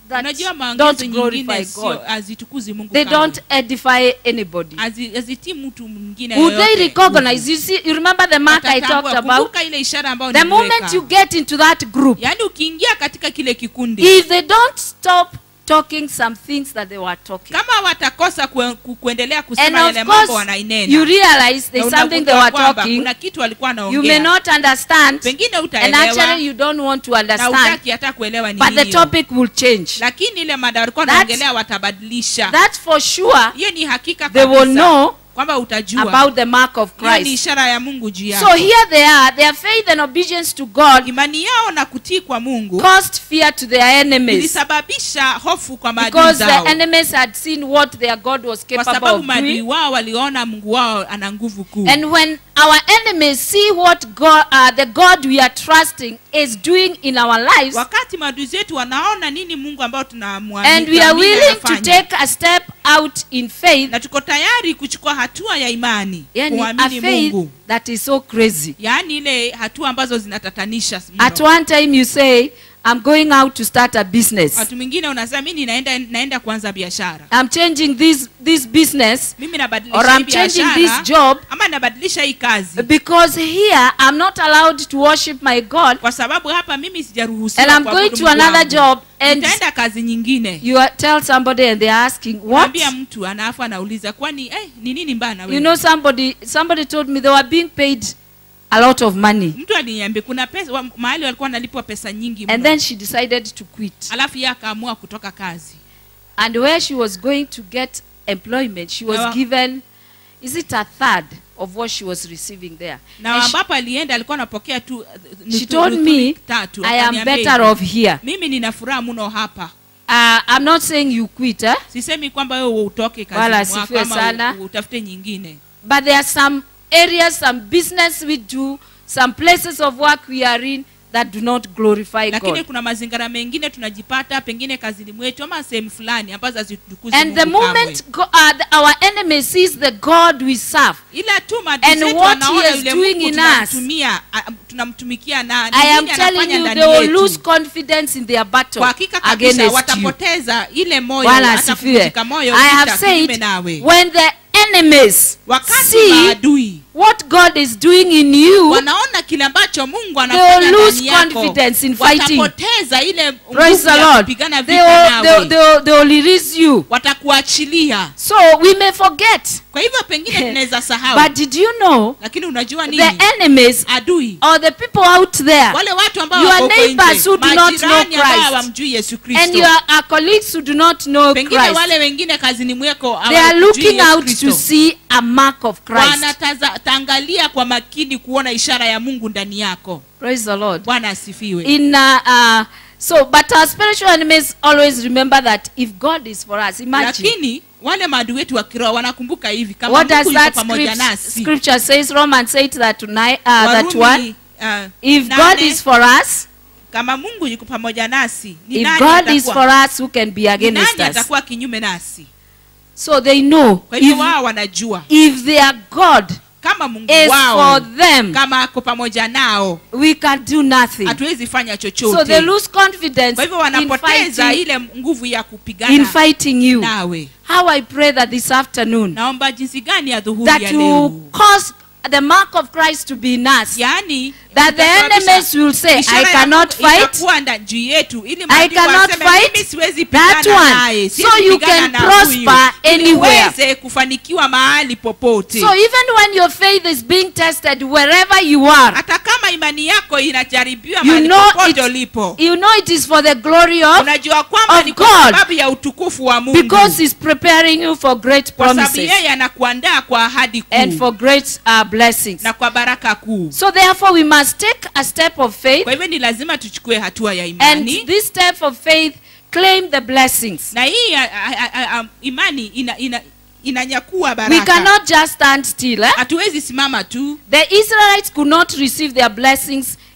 that unajua don't maongezi glorify nyingine God. sio hazitukuzi mungu They kamwe. don't edify anybody. Hazi- hazitii mtu mwingine Would they yoyote recognize? You see, you remember the mark I Watatambua. talked about? Kumbuka ile ishara ambayo The moment niliweka. you get into that group, yaani ukiingia katika kile kikundi if they don't stop talking some things that they were talking, kama watakosa kue, ku, kuendelea and kusema yale of mambo course, wanainena you realize na there's something they unagundua were kwamba talking, kuna kitu walikuwa you may wanaongea not understand, pengine and utaelewa actually you don't want to na understand, utaki hata kuelewa ni but the nini hiyo. topic will change. lakini ile mada walikuwa That's- wanaongelea watabadilisha That's for sure. hiyo ni hakika They will kabisa know kwamba utajua about the mark of hiyo ni Christ. ishara ya mungu juu So yako here they are, their faith and obedience to God imani yao na kutii kwa mungu caused fear to their enemies ilisababisha hofu kwa maadui because the zao enemies had seen what their God was kwa capable sababu of maadui doing. wao waliona mungu wao ana nguvu kuu And when our enemies see what God, uh, the God we are trusting is doing in our lives, wakati maadui zetu wanaona nini mungu ambao and we are tunamwamini willing to take a step out in faith, na tuko tayari kuchukua hatua ya imani yani a kuamini faith mungu that is so crazy. yaani ile hatua ambazo zinatatanisha At mno. one time you say, I'm going out to start a business. watu mwingine unasema mimi naenda naenda kuanza biashara I'm changing this, this business mimi or nabadilisha hii I'm changing this biashara job ama nabadilisha hii kazi because here I'm not allowed to worship my God kwa sababu hapa mimi sijaruhusiwa and I'm kuabudu going to Mungu another wangu. job and nitaenda kazi nyingine you are, tell somebody and they're asking what naambia mtu anaafu anauliza kwani eh, ni nini mbaya na you wewe know somebody somebody told me they were being paid a lot of money mtu aliniambia kuna pesa wa, mahali walikuwa wanalipwa pesa nyingi and mno. then she decided to quit alafu yeye akaamua kutoka kazi and where she was going to get employment she was Na wa- given is it a third of what she was receiving there na And she, ambapo alienda alikuwa anapokea tu uh, she nusu- told nusu me tatu I am Akaniambia better hivi, off here mimi nina furaha mno hapa uh, I'm not saying you quit eh? sisemi kwamba wewe utoke Wala kazi mwako asifiwe ama sana. u- utafute nyingine but there are some areas some business we do some places of work we are in that do not glorify lakini God kuna mazingira mengine tunajipata pengine kazini mwetu ama sehemu fulani ambazo hazitukuzi and the Mungu kamwe. moment go, uh, the, our enemy sees the God we serve ila tu maadui And zetu what wanaona he is yule doing Mungu in tunamtumia a- tunamtumikia na ni I am nini telling anafanya you ndani they will yetu. lose confidence in their battle kwa hakika kabisa against you watapoteza ile moyo Bwana hata asifiwe kuvunjika moyo I have vita kinyume said nawe when the enemies wakati see maadui what God is doing in you wanaona kile ambacho mungu will anafanya lose ndani yako confidence in fighting. watapoteza ile praise nguvu the ya Lord kupigana they vita will, they, nawe they, will, they will release you watakuachilia so we may forget kwa hivyo pengine tunaweza sahau but did you know lakini unajua nini the enemies adui or the people out there wale watu ambao Your wako huko neighbors nje, who do not know majirani ambao Christ. hawamjui yesu and kristo your uh, colleagues who do not know pengine Christ wale wengine kazini mweko they are hawamjui looking Yesu out Kristo. to see a mark of Christ wanataangalia kwa makini kuona ishara ya mungu ndani yako praise the Lord bwana asifiwe in uh, uh, so but our spiritual enemies always remember that if god is for us imagine lakini wale maadui wetu wa kiroho wanakumbuka hivi kama what does mungu yuko that pamoja script, nasi scripture says romans 8 that tonight uh, that one Warumi, uh, if god nane, is for us kama mungu yuko pamoja nasi ni if nani god is atakuwa- for us who can be ni against nani us atakuwa kinyume nasi so they know kwa hivyo if, wao wanajua if their god kama mungu is wao for them kama ako pamoja nao we can do nothing hatuwezi fanya so they chochote lose confidence kwa hivyo in wanapoteza fighting, ile nguvu ya in kupigana fighting you nawe how i pray that this afternoon naomba jinsi gani ya dhuhuri that ya you leo cause the mark of christ to be in us yaani that the itasababisha enemies will say ishara i ya cannot Mungu fight itakuwa nda- juu yetu ili I maadui cannot waseme, fight "Mimi siwezi that pigana one." naye, So siwezi you pigana can na prosper huyu." Ili anywhere. uweze kufanikiwa mahali popote so even when your faith is being tested wherever you are hata kama imani yako inajaribiwa You mahali know popote it- ulipo you know it is for the glory of unajua kwamba of ni kwa God. sababu ya utukufu wa mungu because he's preparing you for great kwa sababu promises yeye anakuandaa kwa ahadi and kuu for great uh, blessings na kwa baraka kuu so therefore we must take a step of faith kwa hivyo ni lazima tuchukue hatua ya and imani this step of faith claim the blessings na hii a, a, a, a, imani ina, ina, inanyakua we baraka cannot just stand still eh? hatuwezi simama tu the israelites could not receive their blessings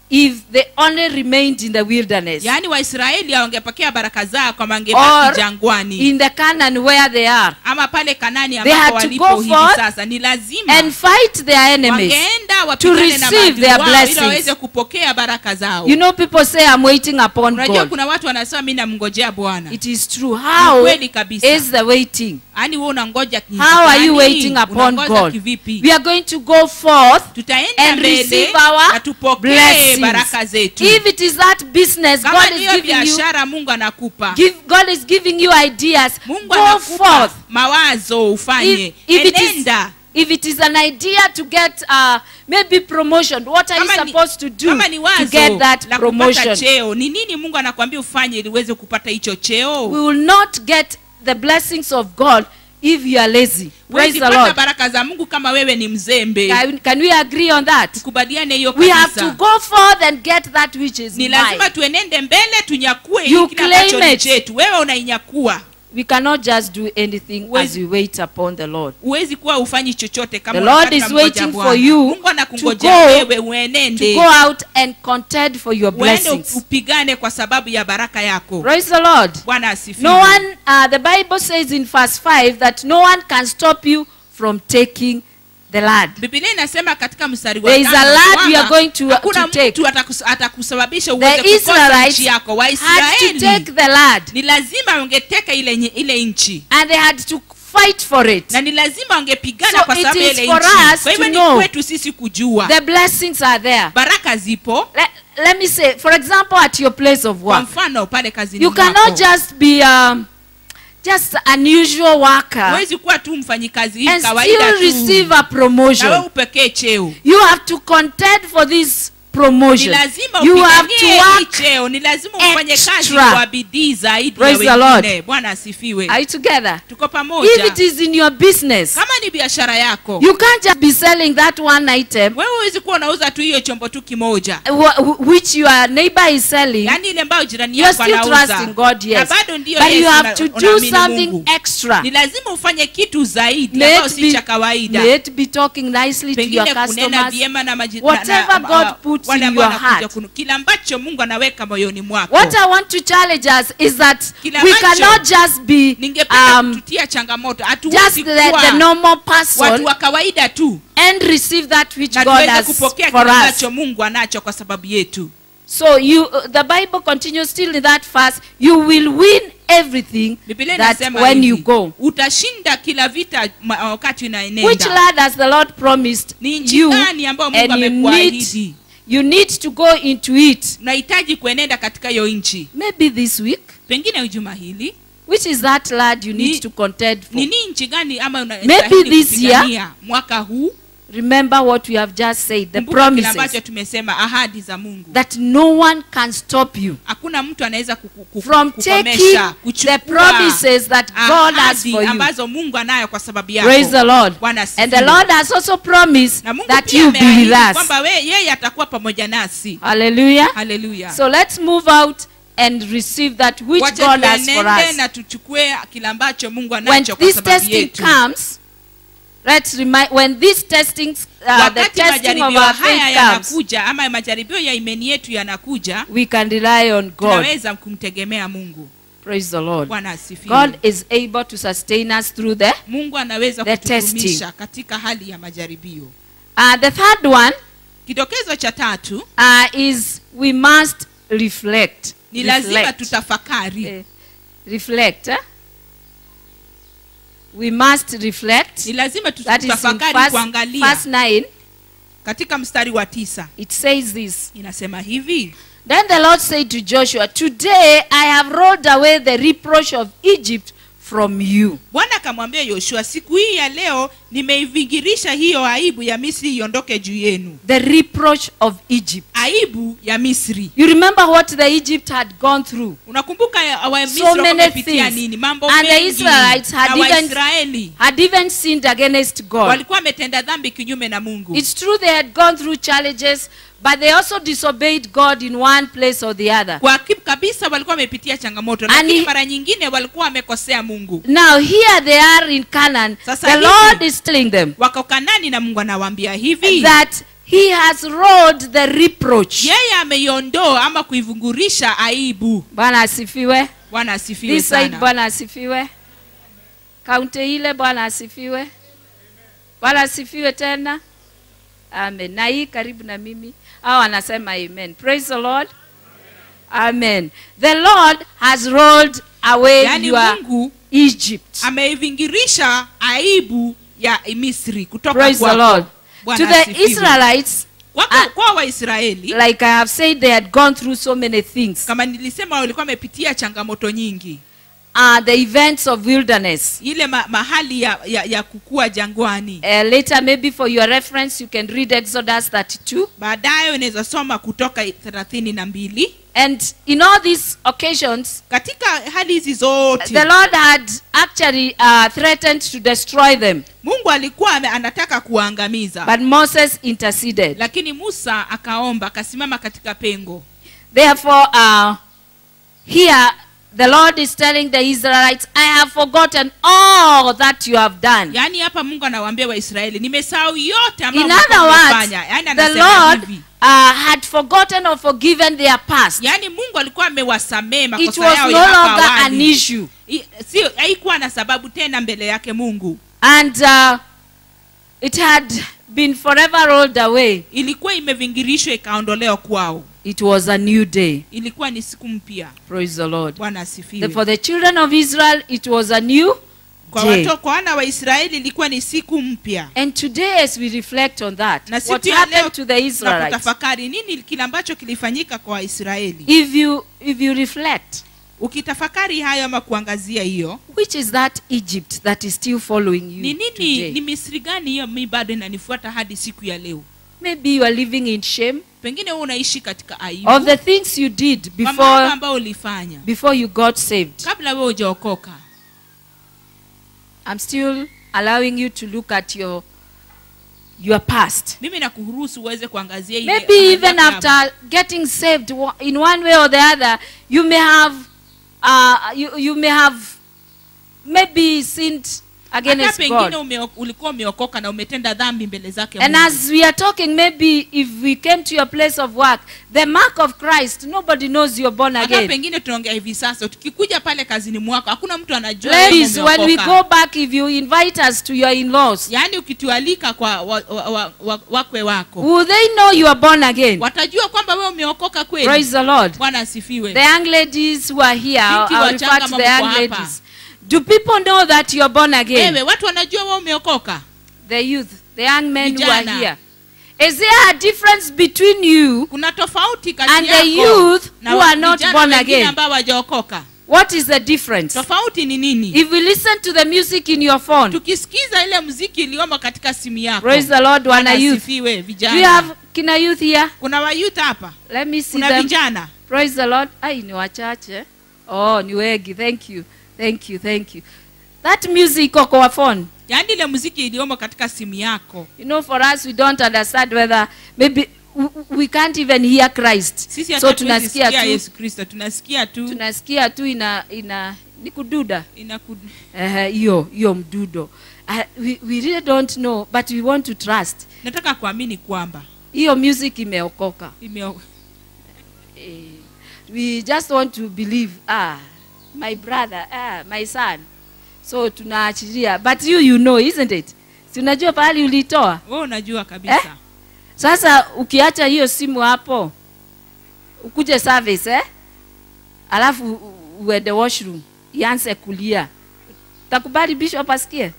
if they only remained in the wilderness yaani waisraeli hawangepokea baraka zao kama or angebaki jangwani in the Canaan where they are ama pale kanani They ambapo had to walipo go hivi forth sasa ni lazima and fight their enemies. wangeenda wapigane na receive maadui their wao ili blessings. waweze kupokea baraka zao You know, people say, I'm waiting upon unajua God. kuna watu wanasema mi namngojea bwana It is true. How kweli kabisa. is the waiting? yaani we unangoja kiasi How are you gani? waiting upon Unangoja God? kivipi We are going to go forth tutaenda and mbele receive our na tupokee blessings. baraka zetu If it is that business, kama God is ndiyo giving you, biashara mungu anakupa give, God is giving you ideas. mungu Go anakupa forth. mawazo ufanye If, if it is enenda if it is an idea to get uh, maybe promotion, what are you Kama ni- supposed to do kama ni to wazo get that la kupata promotion? cheo ni nini mungu anakwambia ufanye ili uweze kupata hicho cheo We will not get the blessings of God if you are lazy. Praise Huwezi the pata Lord. baraka za mungu kama wewe ni mzembe Can, can we agree on that? tukubaliane hiyo We have to kabisa go forth and get that which is ni mine. lazima tuenende mbele tunyakue You hiki kile ambacho claim ni it. chetu wewe unainyakua We cannot just do anything Huwezi- as we wait upon the Lord. huwezi kuwa ufanyi chochote kama The Lord wakati is unamngoja waiting Bwana. for you mungu to anakungojea go- wewe To uenende go out and contend for your uende blessings. upigane kwa sababu ya baraka yako Praise the Lord. bwana asifiwe No one, uh, the Bible says in verse 5 that no one can stop you from taking the land. Biblia inasema katika mstari wa There is a tano land kwamba we are going to- hakuna to take. mtu atakus- atakusababisha The uweze kukosa Israelites nchi yako had to waisraeli take the land ni lazima wangeteka ile, nye- ile nchi and they had to fight for it. na ni lazima wangepigana So kwa it sababu ya is ile for nchi us kwa hivyo to ni know. kwetu sisi kujua The blessings are there. baraka zipo Let, let me say, for example, at your place of kwa work, mfano pale kazini you mwako. cannot just be um, just an usual worker huwezi kuwa tu mfanyikazi hii and kawaida still tu receive a na wewe promotion. upekee cheo You have to contend for this ni promotion. lazima You have to upiganie hii work. cheo ni lazima ufanye kazi extra. kwa bidii zaidi Praise ya the Lord. wengine bwana asifiwe Are you together? tuko If pamoja it is in your business, kama ni biashara yako you can't just be selling that one item wewe huwezi kuwa unauza tu hiyo chombo tu kimoja wh- which your neighbor is selling. yaani ile ambayo jirani You're yako still anauza trusting God, na yes. bado ndiyo But yes, you have una- to do unaamini something Mungu. extra. ni lazima ufanye kitu zaidi May ambayo it si be, cha kawaida may it be talking nicely to your pengine kunena customers. vyema na maji- Whatever na- na- God uh, puts wale in ambao your wanakuja heart. kunu- kile ambacho mungu anaweka moyoni mwako What I want to challenge us is that Kila we ambacho cannot just be ningependa um, kututia changamoto just hatuwezi the, kuwa the normal watu person wa kawaida tu and receive that which na God tuweze has kupokea for kile us. ambacho mungu anacho kwa sababu yetu So you, uh, the Bible continues still in that verse. You will win everything biblia that inasema when hivi, you go. utashinda kila vita ma- wakati Which unaenenda land has the Lord promised ni nchi you? gani ambayo mungu And you need, amekuahidi you need to go into it. unahitaji kuenenda katika hiyo nchi Maybe this week. pengine juma hili Which is that land you need Ni- to contend for? ni nini nchi gani ama Maybe unastahili this kupigania mwaka huu Remember what we have just said, the kumbuka kile promises. ambacho tumesema ahadi za mungu That no one can stop you hakuna mtu anaweza kuku- kuku- from taking kukomesha the kuchukua promises that God has ahadi for you. ambazo mungu anayo kwa sababu Praise the yako Lord. Bwana And asifiwe. the Lord has also promised na mungu that pia you be with ameahidi us. kwamba we- yeye atakuwa pamoja nasi Hallelujah. haleluya So let's move out and receive that which wache God has for tuenende us. na tuchukue kile ambacho mungu When anacho kwa this sababu testing yetu comes, let's remind when this testing, uh, the wakati testing of majaribio our haya faith comes, yanakuja ama majaribio ya imani yetu yanakuja we can rely on God. tunaweza kumtegemea mungu Praise the Lord. bwana asifiwe God is able to sustain us through the. mungu anaweza The kutudumisha testing. katika hali ya majaribio Uh, the third one kidokezo cha tatu uh, is we must reflect. ni lazima Reflect. tutafakari Eh, reflect. Eh? We must reflect. ni lazima That is in tutafakari verse, kuangalia verse 9. katika mstari wa tisa It says this. inasema hivi Then the Lord said to Joshua, Today I have rolled away the reproach of Egypt from you. bwana akamwambia yoshua siku hii ya leo nimeivingirisha hiyo aibu ya misri iondoke juu yenu The reproach of Egypt. aibu ya misri You remember what the Egypt had gone through? unakumbuka ya- wamisri So walikuwa many wamepitia things. nini mambo And the mengi Israelites had na even- waisraeli Had even sinned against God. walikuwa wametenda dhambi kinyume na mungu It's true they had gone through challenges, but they also disobeyed God in one place or the other. kwa hakika kabisa walikuwa wamepitia changamoto And lakini he- mara nyingine walikuwa wamekosea mungu Now here they are in Canaan. Sasa The hivi- Lord is telling them wako kanani na mungu anawaambia hivi that he has rolled the reproach yeye ameiondoa ama kuivungurisha aibu bwana asifiwe bwana asifiwe this side sana bwana asifiwe kaunti ile bwana asifiwe bwana asifiwe tena amen na hii karibu na mimi au anasema amen praise the lord amen the lord has rolled away yaani your mungu egypt ameivingirisha aibu ya misri kutoka praise the kwako. lord Bwana to the asifiwe. israelites Kwako- Ah. kwa waisraeli like i have said they had gone through so many things kama nilisema walikuwa wamepitia changamoto nyingi uh, the events of wilderness ile ma, mahali ya, ya, ya kukua jangwani uh, later maybe for your reference you can read exodus 32 baadaye unaweza soma kutoka thelathini na mbili and in all these occasions katika hali hizi zote the lord had actually uh, threatened to destroy them mungu alikuwa ame- anataka kuwaangamiza but moses interceded lakini musa akaomba akasimama katika pengo therefore uh, here the lord is telling the israelites i have forgotten all that you have done yaani hapa mungu anawaambia waisraeli nimesahau yote ambayo in mlikuwa other words mmefanya. yaani the anasema lord hivi uh, had forgotten or forgiven their past yaani mungu alikuwa amewasamee it makosa was yao no ya hapa longer an awali issue I- sio haikuwa na sababu tena mbele yake mungu and uh, it had been forever rolled away ilikuwa imevingirishwa ikaondolewa kwao it was a new day ilikuwa ni siku mpya praise the lord bwana The- asifiwe for the children of israel it was a new kwa day watu kwa wana wa israeli ilikuwa ni siku mpya and today as we reflect on that na what siku ya leo happened to the na israelites kutafakari nini kile ambacho kilifanyika kwa waisraeli if you if you reflect ukitafakari hayo ama kuangazia hiyo which is that egypt that is still following you ni nini today? ni misri gani hiyo mi bado inanifuata hadi siku ya leo maybe you are living in shame pengine wewe unaishi katika aibu of the things you did kwa mambo before ambayo ulifanya before you got saved kabla wewe hujaokoka i'm still allowing you to look at your your past mimi nakuruhusu uweze kuangazia ile maybe ahadi even yako ya- after getting saved wa- in one way or the other you may have uh, you, you may have maybe sinned hata against pengine god umeo, ulikuwa umeokoka na umetenda dhambi mbele zake and Mungu. as we are talking maybe if we came to your place of work the mark of christ nobody knows you're born hata again pengine tunaongea hivi sasa tukikuja pale kazini mwako hakuna mtu anajua wewe ladies when we umeokoka. go back if you invite us to your in-laws yaani ukitualika kwa wa, wa, wa, wa, wakwe wako will they know you are born again watajua kwamba wewe umeokoka kweli praise the lord bwana asifiwe the young ladies who are here Binti I'll wachanga refer to the mambo young hapa. ladies do people know that you are born again wewe watu wanajua wewe umeokoka the youth, the young men who are Vijana. here. Is there a difference between you? kuna tofauti kati And the yako youth na who wa- are not vijana born wengine again. ambao wajaokoka What is the difference? tofauti ni nini If we listen to the music in your phone, tukisikiza ile muziki iliyomo katika simu yako praise the Lord, Bwana Wana youth. asifiwe Do you vijana have kina youth here? kuna wayouth hapa Let me see kuna them. vijana Praise the Lord. Ai, ni wachache. Oh, ni wengi. Thank you. Thank you. Thank you. That music iko kwa phone. yaani ile muziki iliyomo katika simu yako You know, for us, we don't understand whether maybe w- we can't even hear Christ. sisi So hata tunasikia tunasikia tu, yesu kristo tunasikia tu tunasikia tu ina ina ni kududa. inaku Eh, hiyo hiyo mdudo uh, we, we really don't know but we want to trust nataka kuamini kwamba hiyo music imeokoka imeo- eh, we just want to believe ah my brother ah my son so tunaachilia but you you know isn't it si unajua pahali ulitoa wewe unajua kabisa Eh? sasa ukiacha hiyo simu hapo ukuje service eh? alafu u- uende washroom ianze kulia takubali bishop asikie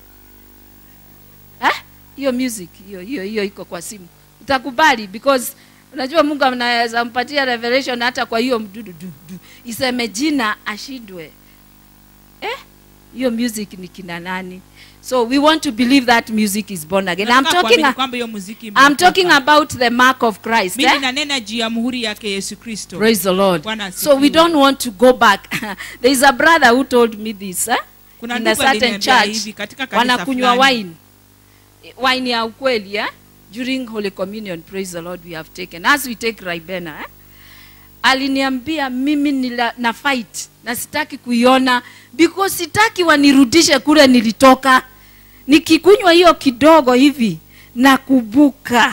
Eh? hiyo music hiyo hiyo hiyo iko kwa simu utakubali because unajua mungu anaweza mpatia revelation hata kwa hiyo mdudu du, du. iseme jina ashindwe eh? hiyo music ni kina nani so we want to believe that music is born again I'm Nataka talking, kuamini a- kwamba hiyo muziki I'm imeokoka. talking about the mark of Christ. mimi Eh? nanena juu ya muhuri yake yesu kristo Praise the Lord. Bwana So we asifiwe. don't want to go back. There is a brother who told me this. Eh? kuna In a ndugu certain aliniambia church, hivi katika kanisa wanakunywa fulani. wine. Wine ya ukweli eh? During Holy Communion, praise the Lord, we have taken. As we take Ribena, eh? aliniambia mimi nila, na fight na sitaki kuiona because sitaki wanirudishe kule nilitoka nikikunywa hiyo kidogo hivi na kubuka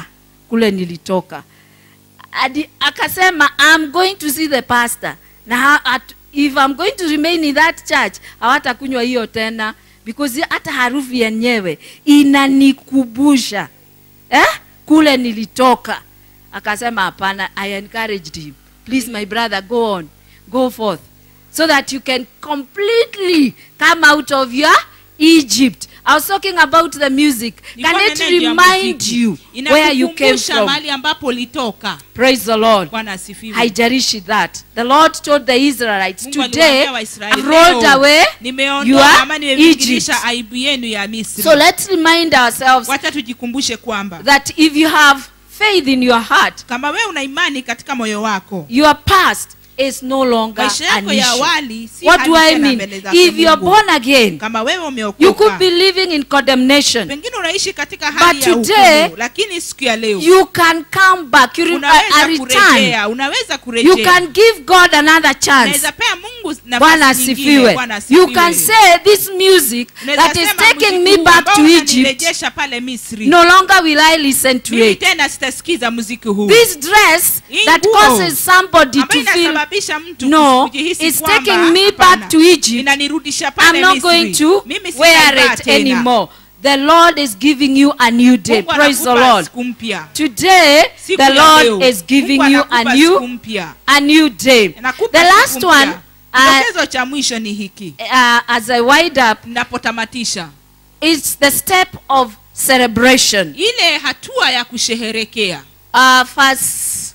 kule nilitoka Adi, akasema I'm going to see the pastor na ha- at, if I'm going to remain in that church hawatakunywa hiyo tena because hata harufu yenyewe inanikubusha eh? kule nilitoka akasema hapana i encouraged him please my brother go on go forth so that you can completely come out of your egypt i was talking about the music can Nilikuwa it nenea juu ya remind muziki. you where you came Inakukumbusha from mahali ambapo ulitoka praise the lord bwana asifiwe haijarishi that the lord told the israelites Mungu today aliwaambia Waisraeli, i've rolled "Leo away nimeondoa your ama nimevingirisha Egypt." aibu yenu ya misri so let's remind ourselves wacha tujikumbushe kwamba that if you have faith in your heart kama wewe una imani katika moyo wako your past is no longer maisha an yako ya issue. awali si What hali do I tena mean? mbele zake If you're Mungu. born again, kama wewe you could umeokoka be living in condemnation. pengine unaishi katika hali But ya today, hukumu lakini siku ya leo You can come back. You re- a, a unaweza return. kurejea unaweza You kurejea can give God another chance. unaweza pea mungu Bwana nafasi nyingine asifiwe. Bwana You can asifiwe. say this music Unaweza that is sema taking muziki me huu back ambao to Egypt, unanirejesha pale misri no longer will I listen to mimi it. tena sitasikiza muziki huu This dress Hii that nguo causes somebody ambayo to feel inasababisha mtu no, kujihisi it's kwamba, taking me hapana, back to Egypt. inanirudisha pale I'm not Misri. going to Mimi wear sitaivaa it tena. anymore. The Lord is giving you a new day. Mungu Praise the anakupa Lord. siku mpya Today, Siku the ya Lord leo. is giving Mungu you a anakupa siku new, mpya a new day. Anakupa The siku last mpya. one, uh, kidokezo cha mwisho ni hiki uh, as I wind up, napotamatisha it's the step of celebration. ile hatua ya kusheherekea Uh, verse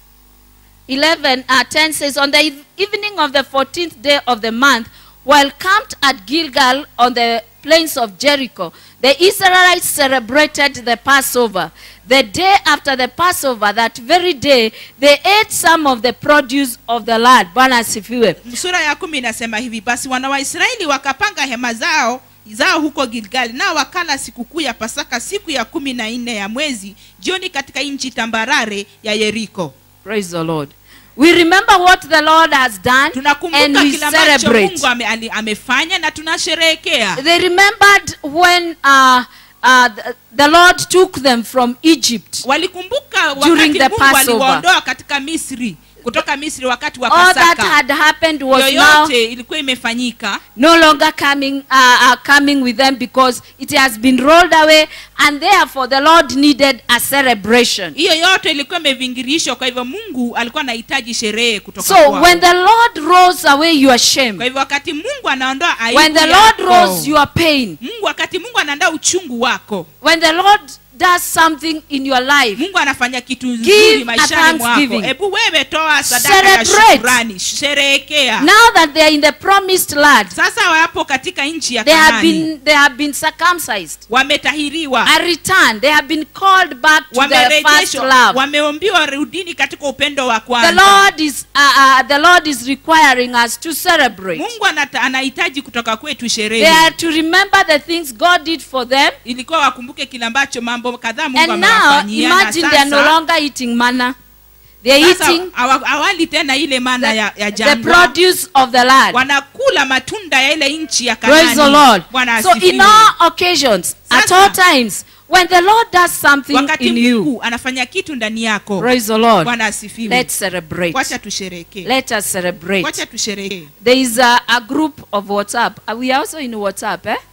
11, uh, 10 says, On the eve- evening of the 14th day of the month, while camped at Gilgal on the plains of Jericho, the Israelites celebrated the Passover. The day after the Passover, that very day, they ate some of the produce of the land. Bwana asifiwe. sura ya kumi inasema hivi basi wana waisraeli wakapanga hema zao zao huko gilgali nao wakala sikukuu ya pasaka siku ya kumi na nne ya mwezi jioni katika nchi tambarare ya yeriko Praise the Lord. We remember what the Lord has done and tunakumbuka we kile ambacho celebrate. mungu ame, ali, amefanya na tunasherehekea They remembered when uh, uh, the, the Lord took them from Egypt. walikumbuka During wakati the mungu Passover. aliwaondoa katika misri kutoka misri wakati wa All that pasaka had happened was now yoyote ilikuwa imefanyika no longer coming, uh, uh, coming with them because it has been rolled away, and therefore the Lord needed a celebration. hiyo yote ilikuwa imevingirishwa kwa hivyo mungu alikuwa anahitaji sherehe kutoka So kwao. when the Lord rolls away your kwa shame, hivyo wakati mungu anaondoa aibu when the Lord yako, rolls your pain, mungu wakati mungu anaandaa uchungu wako when the Lord does something in your life, mungu anafanya kitu Give nzuri a maishani mwako thanksgiving. hebu wewe toa sadaka ya Celebrate. shukrani sherehekea now that they are in the promised land, sasa wapo katika nchi ya they have kanani been they have been circumcised, wametahiriwa a return. They have been called back to the first wamerejeshwa love. wameombiwa rudini katika upendo wa The kwanza Lord is uh, uh, the Lord is requiring us to celebrate. mungu anata, anahitaji kutoka kwetu They sherehe are to remember the things God did for them, ilikuwa wakumbuke kile ambacho mambo kadhaa mungu and now amewafanyia na imagine they are no sasa- longer eating manna. They are sasa eating awa- awali tena ile mana the, ya, ya the jangwa produce of the land. wanakula matunda ya ile nchi ya Praise the Kanaani. Lord. Bwana So in asifiwe. all occasions, at Sasa- all times, when the Lord does something wakati in you, mungu anafanya kitu ndani yako praise the Lord. bwana asifiwe Let's celebrate. wacha tusherekee Let us celebrate. wacha tusherekee There is a, a group of WhatsApp. Uh, We are also in WhatsApp, eh?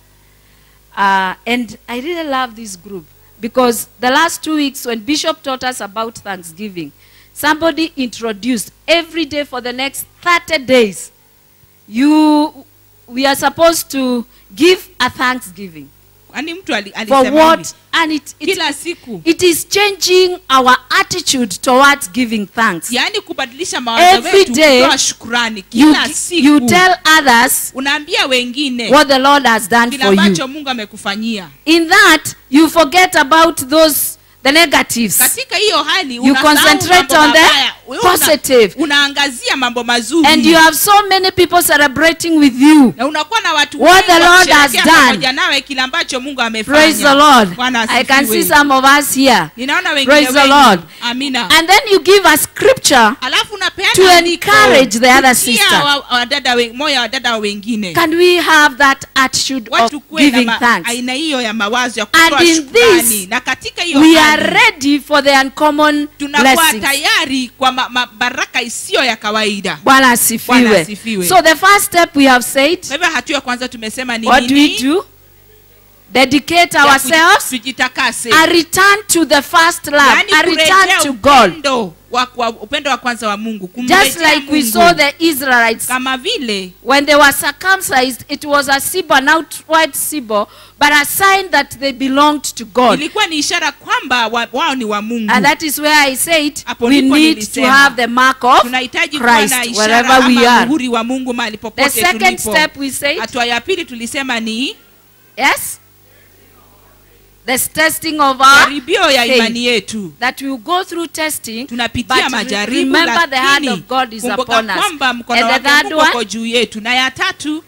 Uh, and I really love this group because the last two weeks when Bishop taught us about Thanksgiving, somebody introduced every day for the next 30 days. You, we are supposed to give a Thanksgiving kwani mtu ali- for alisema hivi, what, and it, it, kila siku it is changing our attitude towards giving thanks. yaani kubadilisha mawazo Every wetu day, kutoa shukrani You, kila siku you tell others unaambia wengine what the Lord has done kile for you. ambacho mungu amekufanyia In that, you forget about those the negatives. katika hiyo hali You unasahau concentrate mambo on the mabaya, wewe una- positive. unaangazia mambo mazuri And you have so many people celebrating with you. na unakuwa na watu What wengi the Lord wakisherehekea has done. pamoja nawe kile ambacho mungu amefanya Praise the Lord. Bwana I can see asifiwe. some of us here. ninaona wengine Praise the wengi. Lord. amina And then you give a scripture. alafu unapeana To andiko encourage the other kutia sister. wa- wadada we- moyo wa wadada wengine Can we have that attitude of watu kuwe na giving ma- thanks? aina hiyo ya mawazo ya And kutoa in shukrani this, na katika hiyo We hali, are ready for the uncommon tunakuwa blessings. tayari kwa ma, ma, baraka isiyo ya kawaida Bwana Bwana asifiwe. asifiwe. So the first step we have said, kwa hivyo hatua ya kwanza tumesema ni what do we nini do? Dedicate Ya kuji- ourselves, tujitakase a return to the first love, Yaani a return kurejea to God. upendo wa, wa, upendo wa kwanza wa mungu Just kumrejea like we Mungu. saw the Israelites kama vile when they were circumcised, it was a symbol, an outward symbol, but a sign that they belonged to God. ilikuwa ni ishara kwamba wa, wao ni wa mungu And that is where I said Hapo we ndipo need to nilisema. have the mark of tunahitaji kuwa na Christ ishara wherever we ama are. muhuri wa mungu mahali The popote second tulipo step we said, hatua ya pili tulisema ni yes, the testing of our jaribio ya faith. imani yetu that we will go through testing, tunapitia but re- majaribu remember the hand lakini of God is kumbuka upon us. kwamba mkono And the wake third Mungu one? uko juu yetu na ya tatu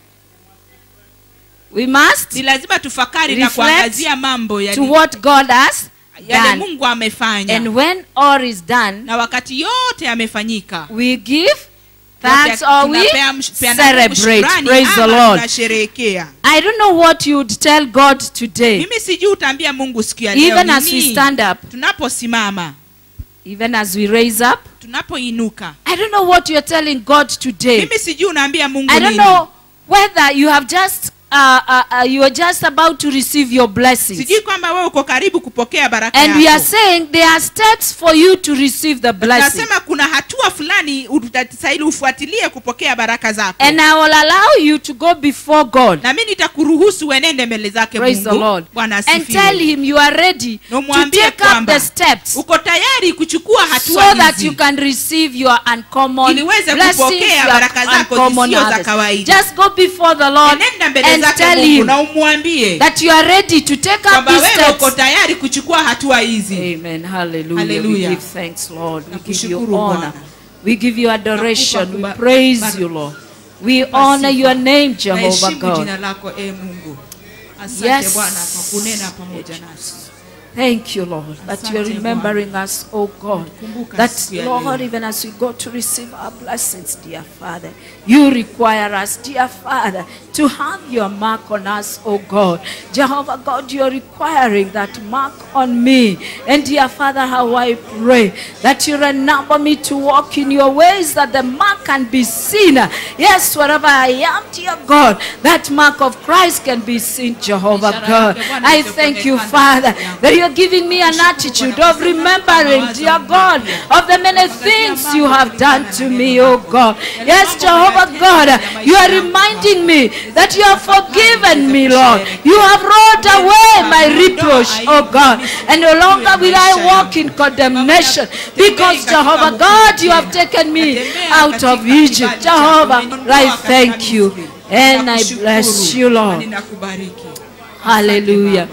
We must ni lazima tufakari na Reflect kuangazia mambo to yali- what God has yale done. mungu amefanya And when all is done, na wakati yote yamefanyika we give yote thanks or we tunapea msh- peana Mungu celebrate. shukrani Praise the ama Lord. tunasherehekea I don't know what you would tell God today, mimi sijui utaambia mungu siku ya leo even as we nini? stand up, tunaposimama even as we raise up. tunapoinuka I don't know what you're telling God today. mimi sijui unaambia mungu I don't nini know whether you have just uh, uh, uh, you are just about to receive your blessings. sijui kwamba wewe uko karibu kupokea baraka And we are yako saying there are steps for you to receive the blessing. nasema kuna hatua fulani utastahili ufuatilie kupokea baraka zako And I will allow you to go before God. na mi nitakuruhusu uenende mbele zake Praise the mungu Lord. bwana And tell asifiwe him you are ready Na to umwambie take up kwamba the steps uko tayari kuchukua so hatua that hizi you can receive your uncommon Ili uweze blessings, kupokea your baraka zako uncommon zisizo za harvest. kawaida. Just go before the Lord enenda mbele and zake tell mungu him na umwambie that you are ready to take up kwamba these wewe uko steps. tayari kuchukua hatua hizi Amen. Hallelujah. Hallelujah. We give thanks, Lord. We give you Nakushukuru honor. Bwana. We give you adoration. We kuba- praise bar- you, Lord. We honor your name, Jehovah naheshimu God. jina lako e mungu asante Yes. bwana kwa kunena pamoja nasi Thank you, Lord, that you are Asante, remembering us, oh God. Kumbuka That, siku ya Lord, leo. even as we go to receive our blessings, dear Father, you require us, dear Father, to have your mark on us, oh God. Jehovah God, you are requiring that mark on me. And dear Father, how I pray that you renumber me to walk in your ways, that the mark can be seen. Yes, wherever I am, dear God, that mark of Christ can be seen, Jehovah Ishara God. yake Bwana I thank you, itakuonekana Father, yangu. that you are giving me an attitude of remembering, dear God, of the many things you have done to me, oh God. Yes, Jehovah God, you are reminding me that you have forgiven me, Lord. You have rolled away my reproach, oh God. And no longer will I walk in condemnation because, Jehovah God, you have taken me out of Egypt. Jehovah, I thank you. And I bless you, Lord. ninakubariki Hallelujah.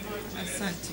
asante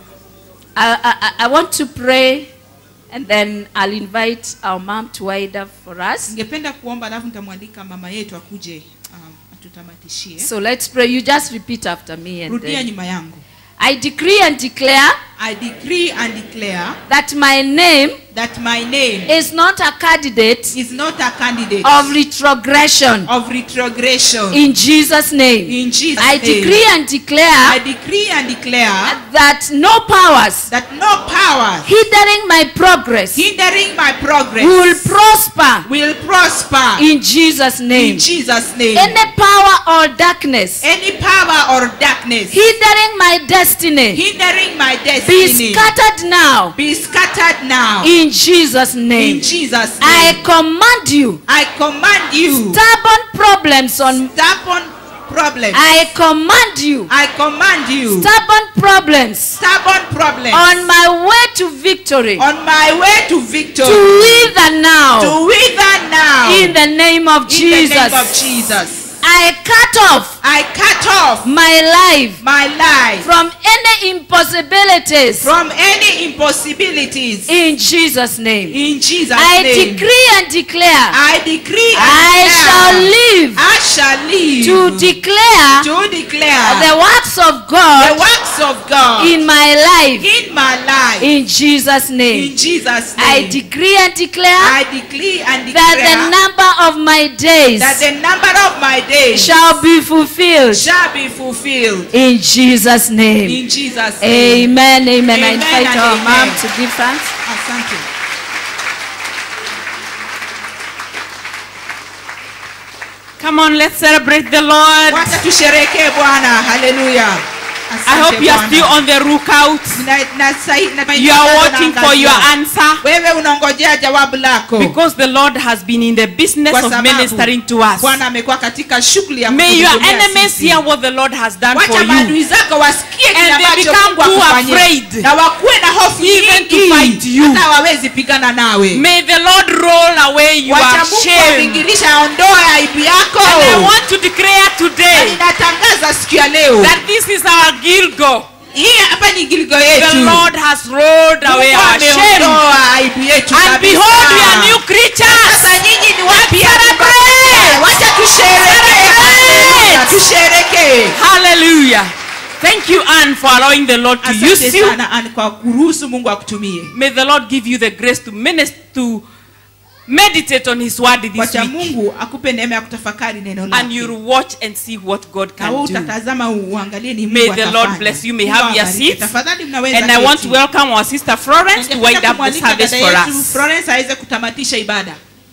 I, I, I want to pray and then I'll invite our mom to wind up for us. ningependa kuomba alafu nitamwalika mama yetu akuje um, atutamatishie So let's pray. You just repeat after me and rudia then. nyuma yangu I decree and declare i decree and declare that my name that my name is not a candidate is not a candidate of retrogression of retrogression in Jesus' name. in jesus I name decree and i declare decree and declare that no powers that no power hindering my progress hindering my progress will prosper will prosper in Jesus' in name. jesus name Any power or darkness any power or darkness hindering my destiny hindering my be destiny scattered now be scattered now in Jesus' in name. jesus I name command you, i command you stubborn problems on. stubborn problems I command you, i command you stubborn problems stubborn problems on my way to victory on my way to victory to wither now to wither now in the name of in the name of Jesus. jesus I cut off I cut off my life my life from any impossibilities from any impossibilities. in Jesus' name. In Jesus' I name. decree and declare I decree and I declare, shall live I shall live to declare to declare the works of the God works of God in my life in my life. in Jesus' In name. Jesus' I name. decree and declare I decree and that declare the number of my days that the number of my days shall be fulfilled shall be fulfilled. in Jesus' name. In Jesus' name. Amen, amen. I Amen invite and our mom amen. to give thanks. Asante. Come on, let's celebrate the Lord. Wacha tusherekee Bwana. Haleluya. I Asante hope you are Bwana. still on the lookout. Na- na sahi- na- You are watching for your Naangazia. answer wewe unaongojea jawabu lako because the Lord has been in the business Kwa of sababu ministering to us. bwana amekuwa katika shughuli ya May your kutuhudumia enemies sisi. hear what the Lord has done for wacha maadui you. zako wasikie kile And they ambacho become Mungu too akufanyia. afraid na wakuwe na hofu even to nyingi fight you. hata hawawezi pigana nawe May the Lord roll away your wacha Mungu shame. avingirisha aondoe aibu yako And I want to declare na today ninatangaza siku ya leo that this is our Gilgo. hii hapa ni gilgo The yetu Lord has rolled away Mungu our shame. ameondoa aibu yetu And kabisa. behold, we are new creatures. sasa nyinyi ni wapya Celebrate! wacha tusherekee Haleluya, tusherekee Hallelujah. Thank you, Anne, for allowing the Lord to use asante you. sana Ann, kwa kuruhusu mungu akutumie May the Lord give you the grace to minister to meditate on His word this wacha week, mungu akupe neema ya kutafakari neno and lake you'll watch and see what God na wewe can do. utatazama uangalie ni May mungu the atafanya. Lord bless you. May Mungu have your awabariki. seats. tafadhali mnaweza And I want to keti. welcome our sister Florence to Ningependa wind up the kumwalika service dada for yetu us. Florence aweze kutamatisha ibada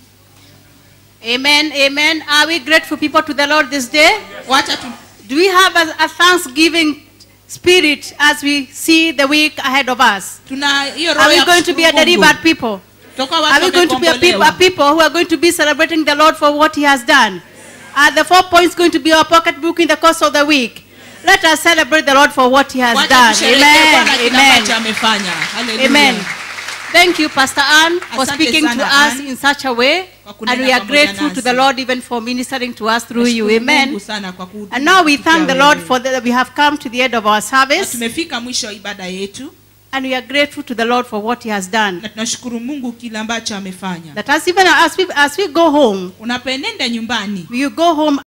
Amen, amen. Are we grateful people to the Lord this day? wacha tu Do we have a, a thanksgiving spirit as we see the week ahead of us? tuna hiyo roho Are we ya going to be a kushukuru Mungu. delivered people? Toka watu Are we going to be a people, a wamekombolewa. people who are going to be celebrating the Lord for what He has done? Are the four points going to be our pocketbook in the course of the week? Let us celebrate the Lord for what He has Wacha done. tusherehekee Bwana Amen. kile Amen. ambacho amefanya Hallelujah. Amen. Thank you, Pastor Ann, for Asante speaking to sana, us Ann, in such a way. kwa kunena And we are pamoja grateful to nasi. the Lord even for ministering to us through you. Nashukuru Amen. Mungu sana kwa kuhudumia And now we kupitia thank the wewe. Lord for that we have come to the end of our Na service. tumefika mwisho wa ibada yetu And we are grateful to the Lord for what He has done. na tunashukuru mungu kile ambacho amefanya That as even as we, as we go home, unapenenda nyumbani you go home